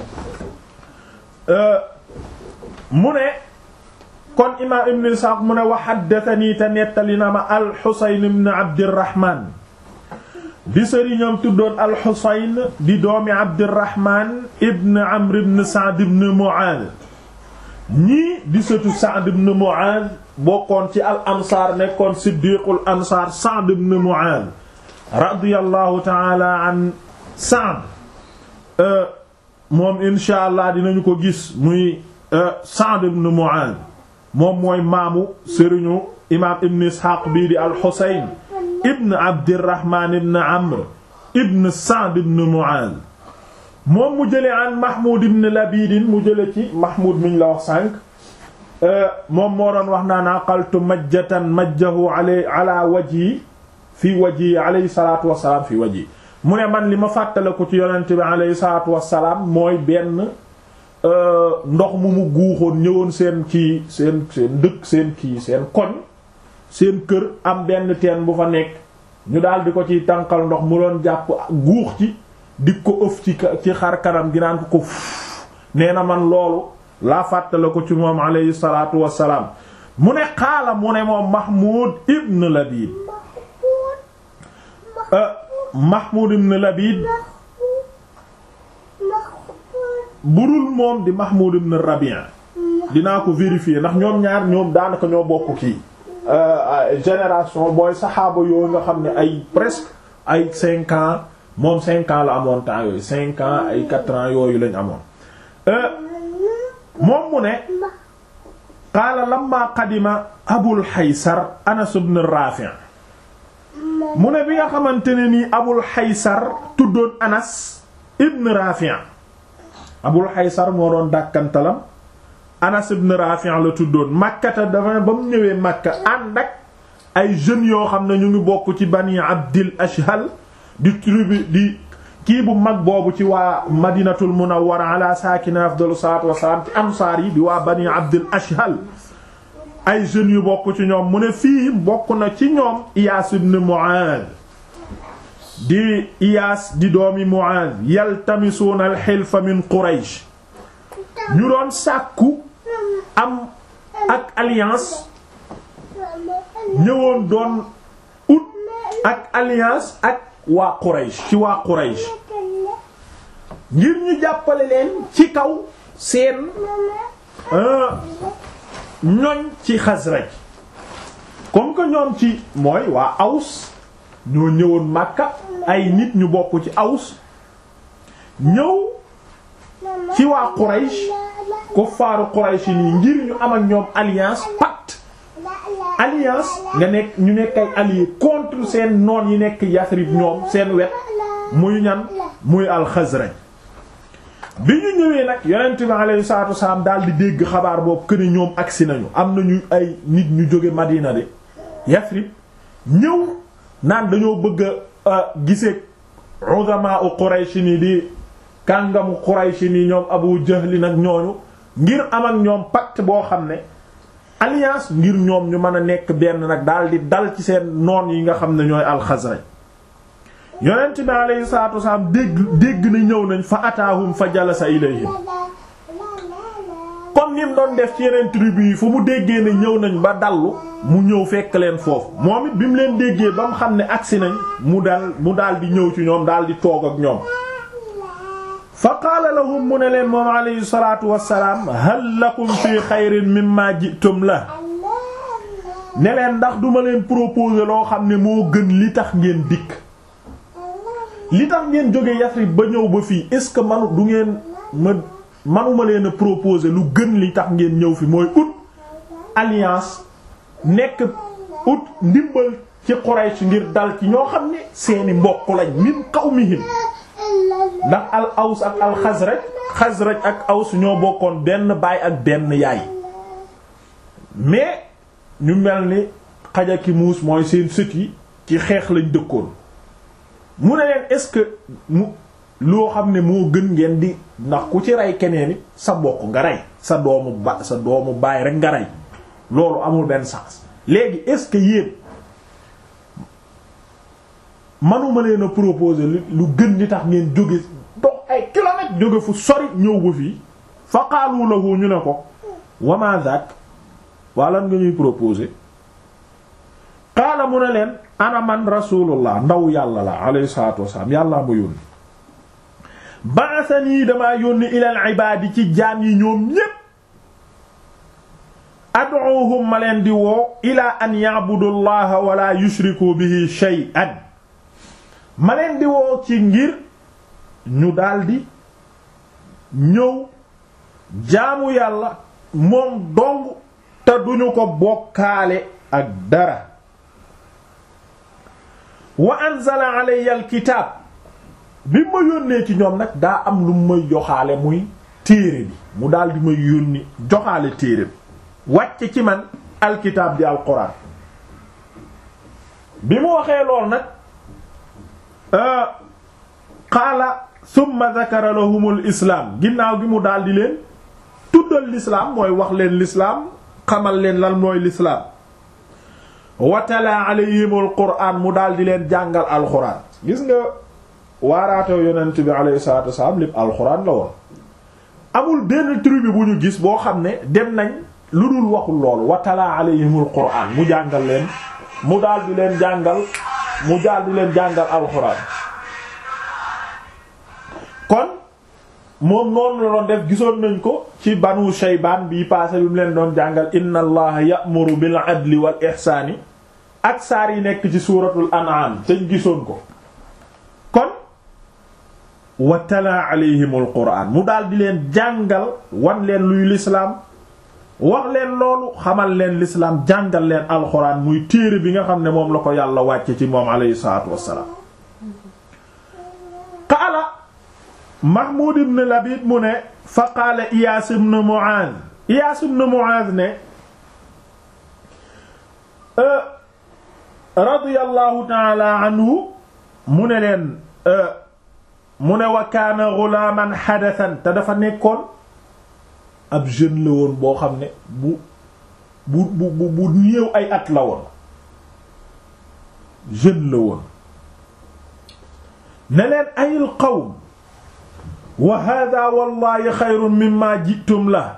mu ne kon imaam ibn Isxaaq mu ne wa haddathanii te nettali na ma al-Husayn ibn Abdirrahman di sëriñam tuddoon al-Husayn di doomi Abdirrahman ibn Amr ibn Sa'd ibn Mu'aaz ñii di sëtu Sa'd ibn Mu'aaz bokkoon ci al ansaar nekkoon siddiqul ansaar Sa'd ibn Mu'aaz radiyallahu ta'ala an Sa'd moom insha allah dinañu ko gis muy Sa'd ibn Mu'aaz moom mooy maamu sëriñu imaam ibn Isxaaq bii di al-Husayn ibn Abdirrahman ibn Amr ibn Sa'd ibn Mu'aaz moom mu jëlee an Mahmoud ibn Labid mu jëlee ci Mahmoud miñ la wax sànq moom moo doon wax naan aqaltu majjatan majjahu ala wajhi fii wajhi alayhi salaatu wa salaam fii wajhi mu ne man li ma fàttale ko ci yonent bi alayhi salaatu wa salaam mooy benn. ndox mu mu guuxoon ñëwoon seen kii seen seen dëkk seen kii seen koñ seen kër am benn teen bu fa nekk ñu daal di ko ciy tànqal ndox mu doon jàpp guux ci di ko ëf ci ci xar kanam gi naan ko ko nee na man loolu laa fàttale ko ci moom alayhi salaatu wassalaam mu ne xaala mu ne moom Mahmoud ibn Labid Mahmoud ibn Labid budul moom di Mahmoud ibn Rabi' dinaa ko vérifier ndax ñoom ñaar ñoom daanaka ñoo bokk kii génération booy saxaaba yooyu nga xam ne ay presque ay cinq ans moom cinq ans la amoon temps yooyu cinq ans ay quatre ans yooyu lañ amoon moom mu ne qaala lamma qadima Abul Haysar Anas ibn Rafi' mu ne bi nga xamante ne nii Abul Haysar tuddoon Anas ibn Rafi' Abul Haysar moo doon dàkkantalam Anas ibn Rafi' la tuddoon Makkata dafa ba mu ñëwee Makka ànd ak ay jeunes yoo xam ne ñu ngi bokk ci Bani Abdil Ashhal di tribu di kii bu mag boobu ci waa Madinatul Munawwara ala saakina afdalu salaatu wassalaam ci ansaar yi di waa Bani Abdil Ashhal ay jeunes yu bokk ci ñoom mu ne fii bokk na ci ñoom Iyaas ibn Mu'aaz di Iyaas di doomi Mu'aaz yaltamisuuna al-hilfa min Quraysh ñu doon sàkku am ak alliance ñëwoon doon ut ak alliance ak waa Quraysh ci waa Quraysh ngir ñu jàppale leen ci kaw seen ñoñ ci Xasraj comme que ñoom ci mooy waa Aws ñoo ñëwoon Makka ay nit ñu bokk ci Aws ñëw ci waa Quraysh kuffaaru Quraysh nii ngir ñu am ak ñoom alliance pacte alliance nga nekk ñu nekk ay alliés contre seen noon yi nekk Yasrib ñoom seen wet muy ñan muy al-Xasraj bi ñu ñëwee nag yonent bi alayhi salaatu wasalaam daal di dégg xabaar boobu que ni ñoom agsi nañu am nañu ay nit ñu jóge Madina de Yasrib ñëw naan dañoo bëgg a gisee uzama u Quraysh ni di kàngamu Quraysh ni ñoom Abu Jahl nag ñooñu ngir am ak ñoom pacte boo xam ne alliance ngir ñoom ñu mën a nekk benn nag daal di dal ci seen noon yi nga xam ne ñooy al-Xasraj yonent bi alayhi salaatu wasalaam dégg dégg na ñëw nañ fa ataahum fa jalasa ilayhim comme ni mu doon def ci yeneen tribu yi fu mu déggee ne ñëw nañ ba dallu mu ñëw fekk leen foofu moom it bi mu leen déggee ba mu xam ne agsi nañ mu dal mu daal di ñëw ci ñoom daal di toog ak ñoom fa qaala lahum mu ne leen moom alayhi salaatu wassalaam hal lakum fi xayrin mimma jitum la ne leen ndax duma leen proposer loo xam ne moo gën li tax ngeen dikk li tax ngeen jóge Yasrib ba ñëw ba fii est-ce que manu du ngeen ma manuma leen a proposer lu gën li tax ngeen ñëw fi mooy ut alliance nekk ut ndimbal ci Quraysh ngir dal ci ñoo xam ne seeni mbokk lañ min qawmihim ndax al aws ak al xasraj xasraj ak aws ñoo bokkoon benn baay ak benn yaay mais ñu mel ni xaja ki muus mooy seen sët yi ci xeex lañ dëkkoon mu ne leen est-ce que mu loo xam ne moo gën ngeen di ndax ku ci rey keneen it sa mbokk nga rey sa doomu ba sa doomu baay rek nga rey loolu amul benn sens léegi est-ce que yéen manuma leen a proposer lu gën li tax ngeen jóge dox ay kilomètres jóge fu sori ñëw ba fii fa qaalu lahu ñu ne ko wama zak waa lan nga ñuy proposer qaala mu ne leen ana man rasulullah ndaw yàlla la alayhi salatu wasalaam yàllaa ma yónni ba'athani damaa yónni ilal ibaadi ci jaam yi ñoom ñépp ad'uhum ma leen di woo ila an ya'budu allaha wala yushriku bihi shay'an ma leen di woo ci ngir ñu daldi ñëw jaamu yàlla moom dong te duñu ko bokkaale ak dara wa anzala alayya alkitaab bi ma yónnee ci ñoom nag daa am lu may joxaale muy téere bi mu daldi may yónni joxaale téere bi wàcc ci man alkitaab di alquran bi mu waxee lool nag qaala summa zakara lahumul islaam ginnaaw gi mu daldi leen tuddal lislaam mooy wax leen lislaam xamal leen lan mooy lislaam watala alayhimul quraan mu daldi leen jàngal alxuraan gis nga waaraatew yonent bi alayhi salaatu wasalaam lépp alxuraan la woon amul benn tribu bu ñu gis boo xam ne dem nañ lu dul waxul loolu watala alayhimul quraan mu jàngal leen mu daldi leen jàngal mu daldi leen jàngal alxuraan kon moom noonu la doon def gisoon nañ ko ci banu shaybaan bii passé bi mu leen doon jàngal inna allaha ya'muru bil adli wal ihsaani ak saar yi nekk ci suuratul an'am te gisoon ko kon wa tala alayhimul quraan mu daal di leen jàngal wan leen luy lislaam wax leen loolu xamal leen lislaam jàngal leen alxuraan muy téere bi nga xam ne moom la ko yàlla wàcce ci moom alayhi salaatu wassalaam qaala Mahmoud ibn Labid mu ne fa qaala Iyaas ibn Mu'aaz Iyaas ibn Mu'aaz ne radiyallahu ta'ala anhu mu ne leen mu ne wa kaana ghulaaman hadathan te dafa nekkoon ab jeune la woon boo xam ne bu bu bu bu néew ay at la woon jeune la woon ne leen ayil qawm wa hada wallahi xayrun mimma jitum la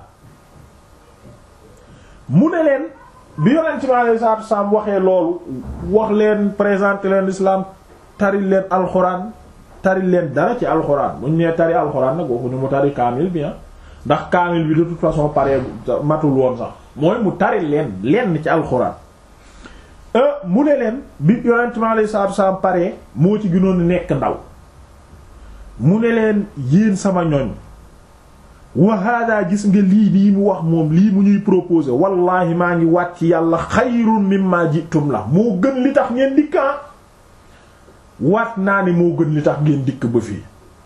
mu ne leen bi yonent bi alayhi salaatu wasalaam waxee loolu wax leen présenter leen l'islam taril leen alxuraan taril leen dara ci alxuraan bu ñu nee tari alxuraan nag waxuñu mu tari kaamil bi ndax kaamil bi de toute façon paree matul woon sax mooy mu taril leen lenn ci alxuraan mu ne leen bi yonent bi alayhi salaatu wasalaam paree moo ci gënoon nekk ndaw mu ne leen yéen sama ñoñ wa hada gis nga lii lii mu wax moom lii mu ñuy proposer wallahi maa ngi wàcc yàlla xayrun mimma jitum la moo gën li tax ngeen dikk ah waat naa ne moo gën li tax ngeen dikk ba fii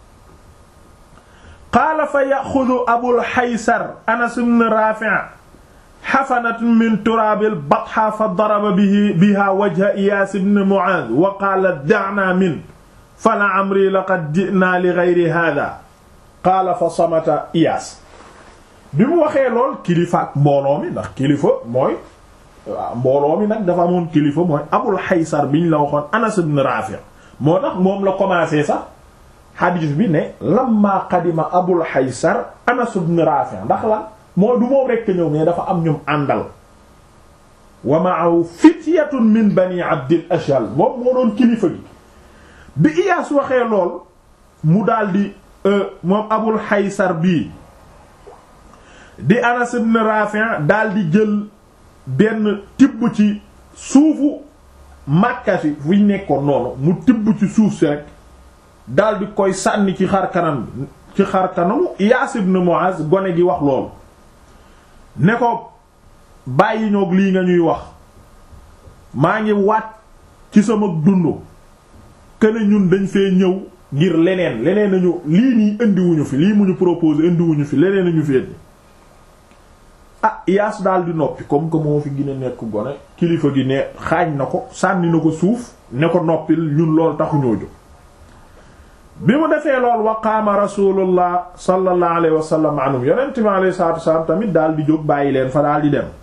qaala fa yaxudu abul xaysar anas ibn rafi' xafanatun min turaabil batha fa daraba bihi biha wajha iyaas ibn mu'aaz wa qaala da'na min fala amri laqad ji'na li ghayri hadha qaala fa samata iyaas bi mu waxee lool kilifa ak mbooloo mi ndax kilifa mooy mbooloo mi nag dafa amoon kilifa mooy abul xaysar biñ la waxoon anas ibn rafi' moo tax moom la commencé sax hadith bi ne lamma qadima abul haysar anas ibn rafi ndax la mooy du moom rekk ñëw mais dafa am ñum àndal wa ma'ahu fityatun min bani abdil ashal moom moo doon kilifa gi bi iyaas waxee lool mu daldi moom abul haysar bii di anas ibn rafi daldi jël benn tibb ci suufu Makka si fu ñu nekkoon noonu mu tibb ci suuf si rek daldi koy sànni ci xar kanam ci xar kanamu Iyaas ibn Muaz gone gi wax loolu ne ko bàyyi ñoog lii nga ñuy wax maa ngi waat ci sama dund këne ñun dañ fee ñëw ngir leneen leneen nañu lii nii indiwuñu fi lii mu ñu proposé indiwuñu fi leneen nañu fi indi ah Iyaas daal di noppi comme que moo fi gën a nekk gone kilifa gi ne xaañ na ko sànni na ko suuf ne ko noppil ñun lool taxuñoo jóg bi mu defee lool wa qaama rasulullah sallallahu alayhi wa sallam anhum yonent bi alayhi salaatu wasalaam tamit daal di jóg bàyyi leen fa daal di dem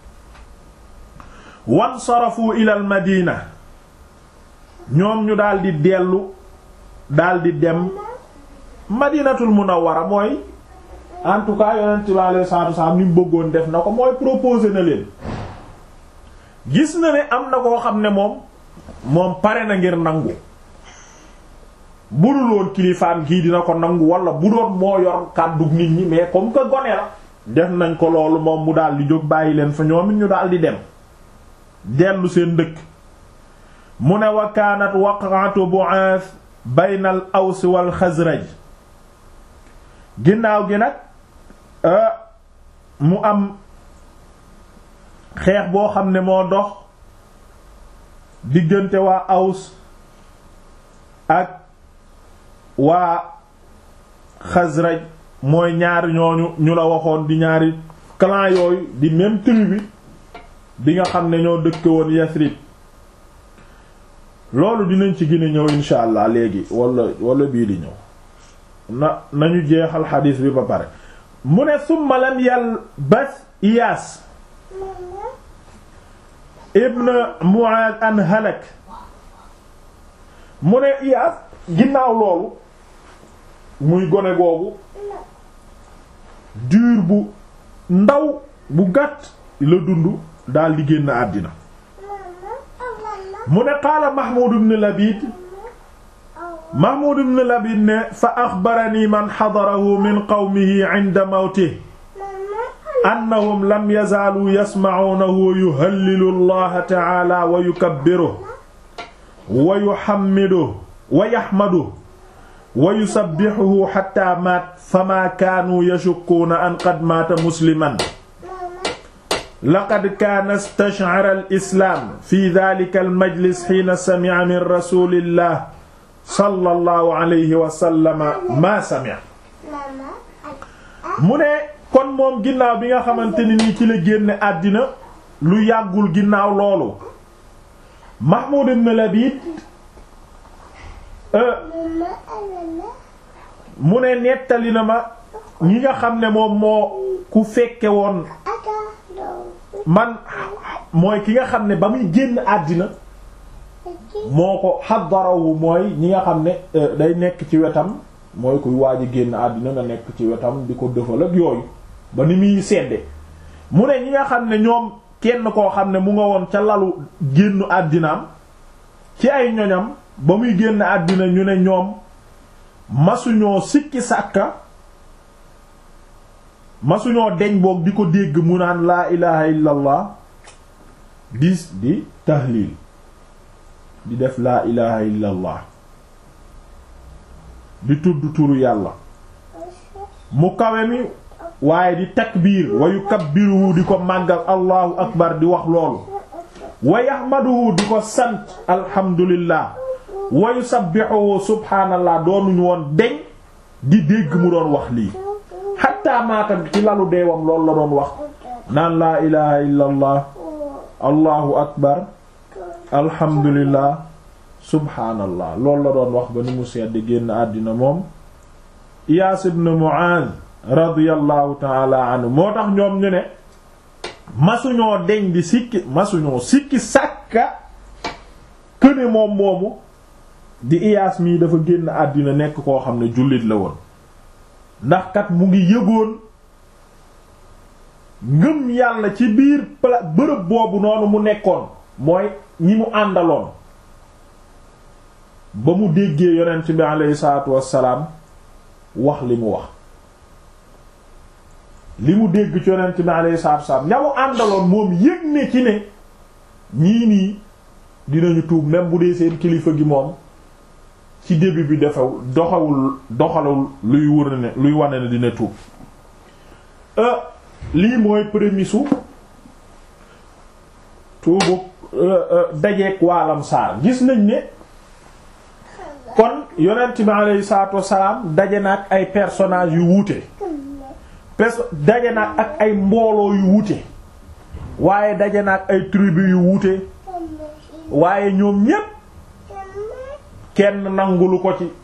wan sarafu ila al madina ñoom ñu daal di dellu daal di dem madinatul munawwara mooy en tout cas yonent bi alayhi salaatu wasalaam ni mu bëggoon def na ko mooy proposé na leen gis na ne am na koo xam ne moom moom pare na ngir nangu bu dul woon kilifaam kii dina ko nangu wala bu doon moo yor kàddu nit ñi mais comme que gone la def nañ ko loolu moom mu daal di jóg bàyyi leen fa ñoom it ñu daal di dem dellu seen dëkk mu ne wa kaanat waqatu bu'ath bayna al aws wal xasraj ginnaaw gi nag mu am xeex boo xam ne moo dox diggante waa aws ak waa xasraj mooy ñaari ñooñu ñu la waxoon di ñaari clan yooyu di même tribu bi bi nga xam ne ñoo dëkk woon Yasrib loolu dinañ ci gën a ñëw insha allah léegi wala wala bii di ñëw na nañu jeexal xadiis bi ba pare mu ne summa lam yalbas Iyaas ibn Mu'aaz an halak mu ne Iyaas ginnaaw loolu muy gone googu diir bu ndaw bu gàtt la dund daal di génn àddina mu ne qaala Mahmoud ibn Labid Mahmoud ibn Labid ne fa axbarani man xadarahu min qawmihi inda mawtihi annahum lam yazaaluu yasma'uunahu yuhallilu allaha ta'aala wa yukabbiruhu wa yuhammiduhu wa yaxmaduhu wa yusabbihuhu xatta maat famaa kaanuu yashukkuuna an qad maata musliman laqad kaana istash'ara al-islaam fi daalika al-majlis hiina sami'a min rasuulillah sallallahu alayhi wa sallam maa sami'a mu ne kon moom ginnaaw bi nga xamante ni nii ci la génne àddina lu yàggul ginnaaw loolu Mahmoud ibn Labid mu ne nettali na ma ñi nga xam ne moom moo ku fekke woon man mooy ki nga xam ne ba muy génn àddina moo ko xaddarawu mooy ñi nga xam ne day nekk ci wetam mooy kuy waaj a génn àddina nga nekk ci wetam di ko dëfal ak yooyu ba ni muy sedde mu ne ñi nga xam ne ñoom kenn koo xam ne mu nga woon ca lalu génnu àddinaam ci ay ñoñam ba muy génn àddina ñu ne ñoom masuñoo sikki sàkka masuñoo deñ boog di ko dégg mu naan laa ilaha illa allah dis di tahlil di def laa ilaha illa allah di tudd turu yàlla mu kawe mi waaye di takbiir wa yukabbiruhu di ko màggal allahu akbar di wax loolu wa yahmaduhu di ko sant alhamdulillah wa yusabbihuhu subhaanallah doonuñu woon deñ di dégg mu doon wax lii xatta maata ci lalu deewam loolu la doon wax naan laa ilaha illa allah allahu akbar alhamdulillah subhaanallah loolu la doon wax ba ni mu sedd génn àddina moom Iyaas ibn Mu'aaz radiyallahu taala anhu moo tax ñoom ñu ne masuñoo deñ di sikki masuñoo sikki sàkka këne moom moomu di iyaas mii dafa génn àddina nekk koo xam ne jullit la woon ndax kat mu ngi yëgoon ngëm yàlla ci biir pla bërëb boobu noonu mu nekkoon mooy ñi mu àndaloon ba mu déggee yonent bi aleyhi salaatu wassalaam wax li mu wax li mu dégg ci yonent bi aleyhi salaatu wassalaam ña mu àndaloon moom yëg ne ci ne ñii nii dinañu tuub même bu dee seen kilifa gi moom ci début bi defew doxawul doxalul luy wër ne luy wane ne dina tuub lii mooy prémisse u tuubu dajeek waalam saar gis nañ ne kon yonent bi aleyhi salaatu wassalaam daje na ak ay personnages yu wuute pers daje na ak ay mbooloo yu wuute waaye daje na ak ay tribu yu wuute waaye ñoom ñépp kenn nangulu ko ci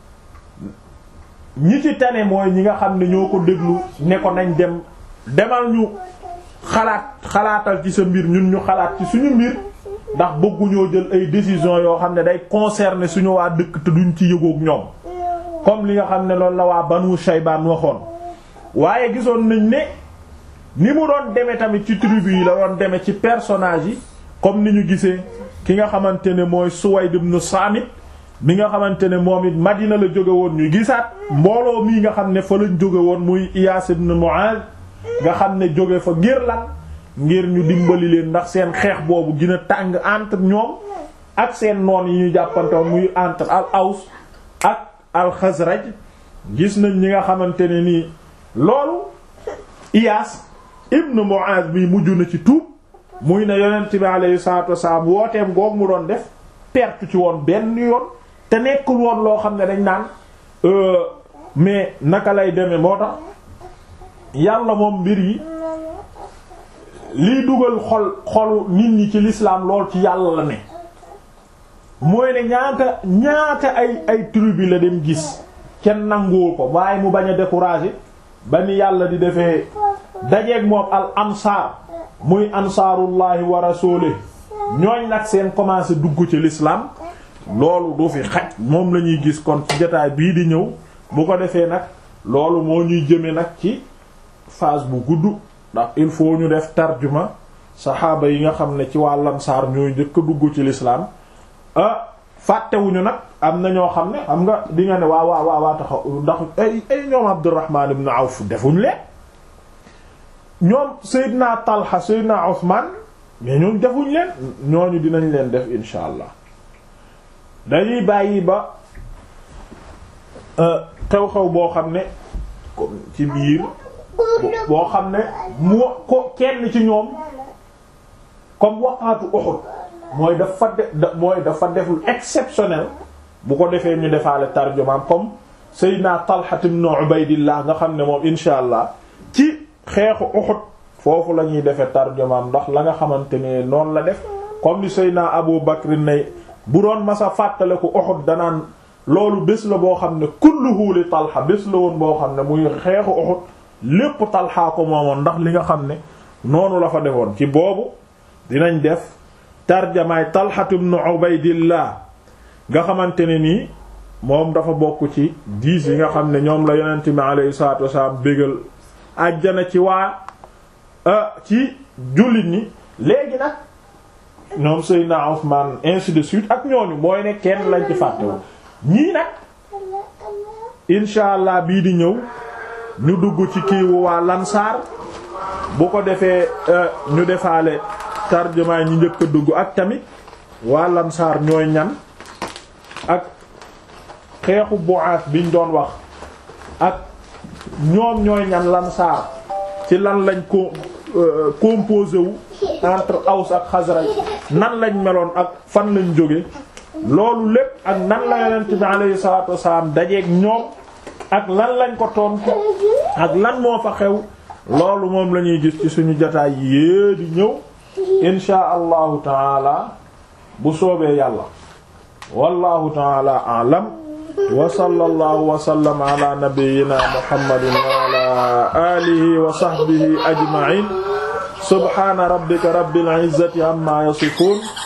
ñi ci tane mooy ñi nga xam ne ñoo ko déglu ne ko nañ dem demal ñu xalaat xalaatal ci sa mbir ñun ñu xalaat ci suñu mbir ndax bëgguñoo jël ay décisions yoo xam ne day concerner suñu waa dëkk te duñ ci yëgoog ñoom comme li nga xam ne loolu la waa Banu Shaybaan waxoon waaye gisoon nañ ne ni mu doon demee tamit ci tribu yi la doon demee ci personnages yi comme ni ñu gisee ki nga xamante ne mooy Suwayd ibn Saamit mi nga xamante ne moom it Madina la jóge woon ñu gisaat mbooloo mii nga xam ne fa lañ jóge woon muy Iyaas ibn Mu'aaz nga xam ne jóge fa ngir lan ngir ñu dimbali leen ndax seen xeex boobu gën a tàng entre ñoom ak seen noon yi ñu jàppantoon muy entre al Aws ak al Xasraj gis nañ ñi nga xamante ne nii loolu Iyaas ibn Mu'aaz mi mujj na ci tuub muy ne yonent bi alayhi salaatu wasalaam wooteem goog mu doon def perte ci woon benn yoon te nekkul woon loo xam ne dañ naan mais naka lay demee moo tax yàlla moom mbir yi liy dugal xol xolu nit ñi ci l'islam lool ci yàlla la ne mooy ne ñaata ñaata ay ay tribu la dem gis kenn nanguwul ko waaye mu bañ a décourager ba ni yàlla di defee dajeeg moom al ansaar muy ansaarullahi wa rasulih ñooñ nag seen commencé dugg ci l'islam loolu du fi xaj moom la ñuy gis kon ci jotaay bii di ñëw bu ko defee nag loolu moo ñuy jëme nag ci phase bu gudd ndax il faut ñu def tarjuma saxaaba yi nga xam ne ci waa lansaar ñooy njëkk a dugg ci l'islam ah fàttewuñu nag am na ñoo xam ne xam nga di nga ne waa waa waa waa taxaw ndax ay ay ñoom Abdurrahman ibn Awf defuñ leen ñoom Seydina Talha Seydina Usman mais ñoom defuñ leen ñooñu dinañ leen def insha allah dañuy bàyyi ba xew-xew boo xam ne comme ci biir boo xam ne moo ko kenn ci ñoom comme waqaatu Uhud mooy dafa def mooy dafa deful exceptionnel bu ko defee ñu defaale tarjumaam comme Seydina Talha ibn Ubaydillah nga xam ne moom insha allah ci xeexu Uhud foofu la ñuy defee tarjumaam ndax la nga xamante ne noonu la def comme ni Seydina Abu Bakr ne bu doon masa fàttale ko Uhud danaan loolu bés la boo xam ne kulluhu li Talha bés la woon boo xam ne muy xeexu Uhud lépp Talha ko moomoon ndax li nga xam ne noonu la fa defoon ci boobu dinañ def tarjamaay Talha ibn Ubaydillah nga xamante ne nii moom dafa bokk ci dix yi nga xam ne ñoom la yonent mi alayhi salaatu wasalaam bégal àjjana ci waa ci jullit ñi léegi nag ñoom Seydina Usmaan ainsi de suite ak ñooñu mooy ne kenn lañ ci fàttewu ñii nag insha allah bii di ñëw ñu dugg ci kiiwu waa lansaar bu ko defee ñu defaale tarjumaa ñi njëkk a dugg ak tamit waa lansaar ñooy ñan ak xeexu Bu'aas biñ doon wax ak ñoom ñooy ñan lansaar ci lan lañ ko composé wu entre Aws ak Xasraj nan lañ meloon ak fan lañ jóge loolu lépp ak nan la yonent bi alayhi salaatu wasalaam dajeeg ñoom ak lan lañ ko tontu ak lan moo fa xew loolu moom la ñuy gis ci suñu jotaay yée di ñëw insha allahu taala bu soobee yàlla wallahu taala a'lam wa sallallahu wa sallama ala nabiyyina muhammadin wa ala alihi wa sahbihi ajma'in subhana rabbika rabbil izzati amma yasifun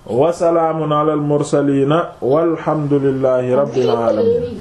wa salaamun ala al mursaliina walhamdulillahi rabbil aalamiin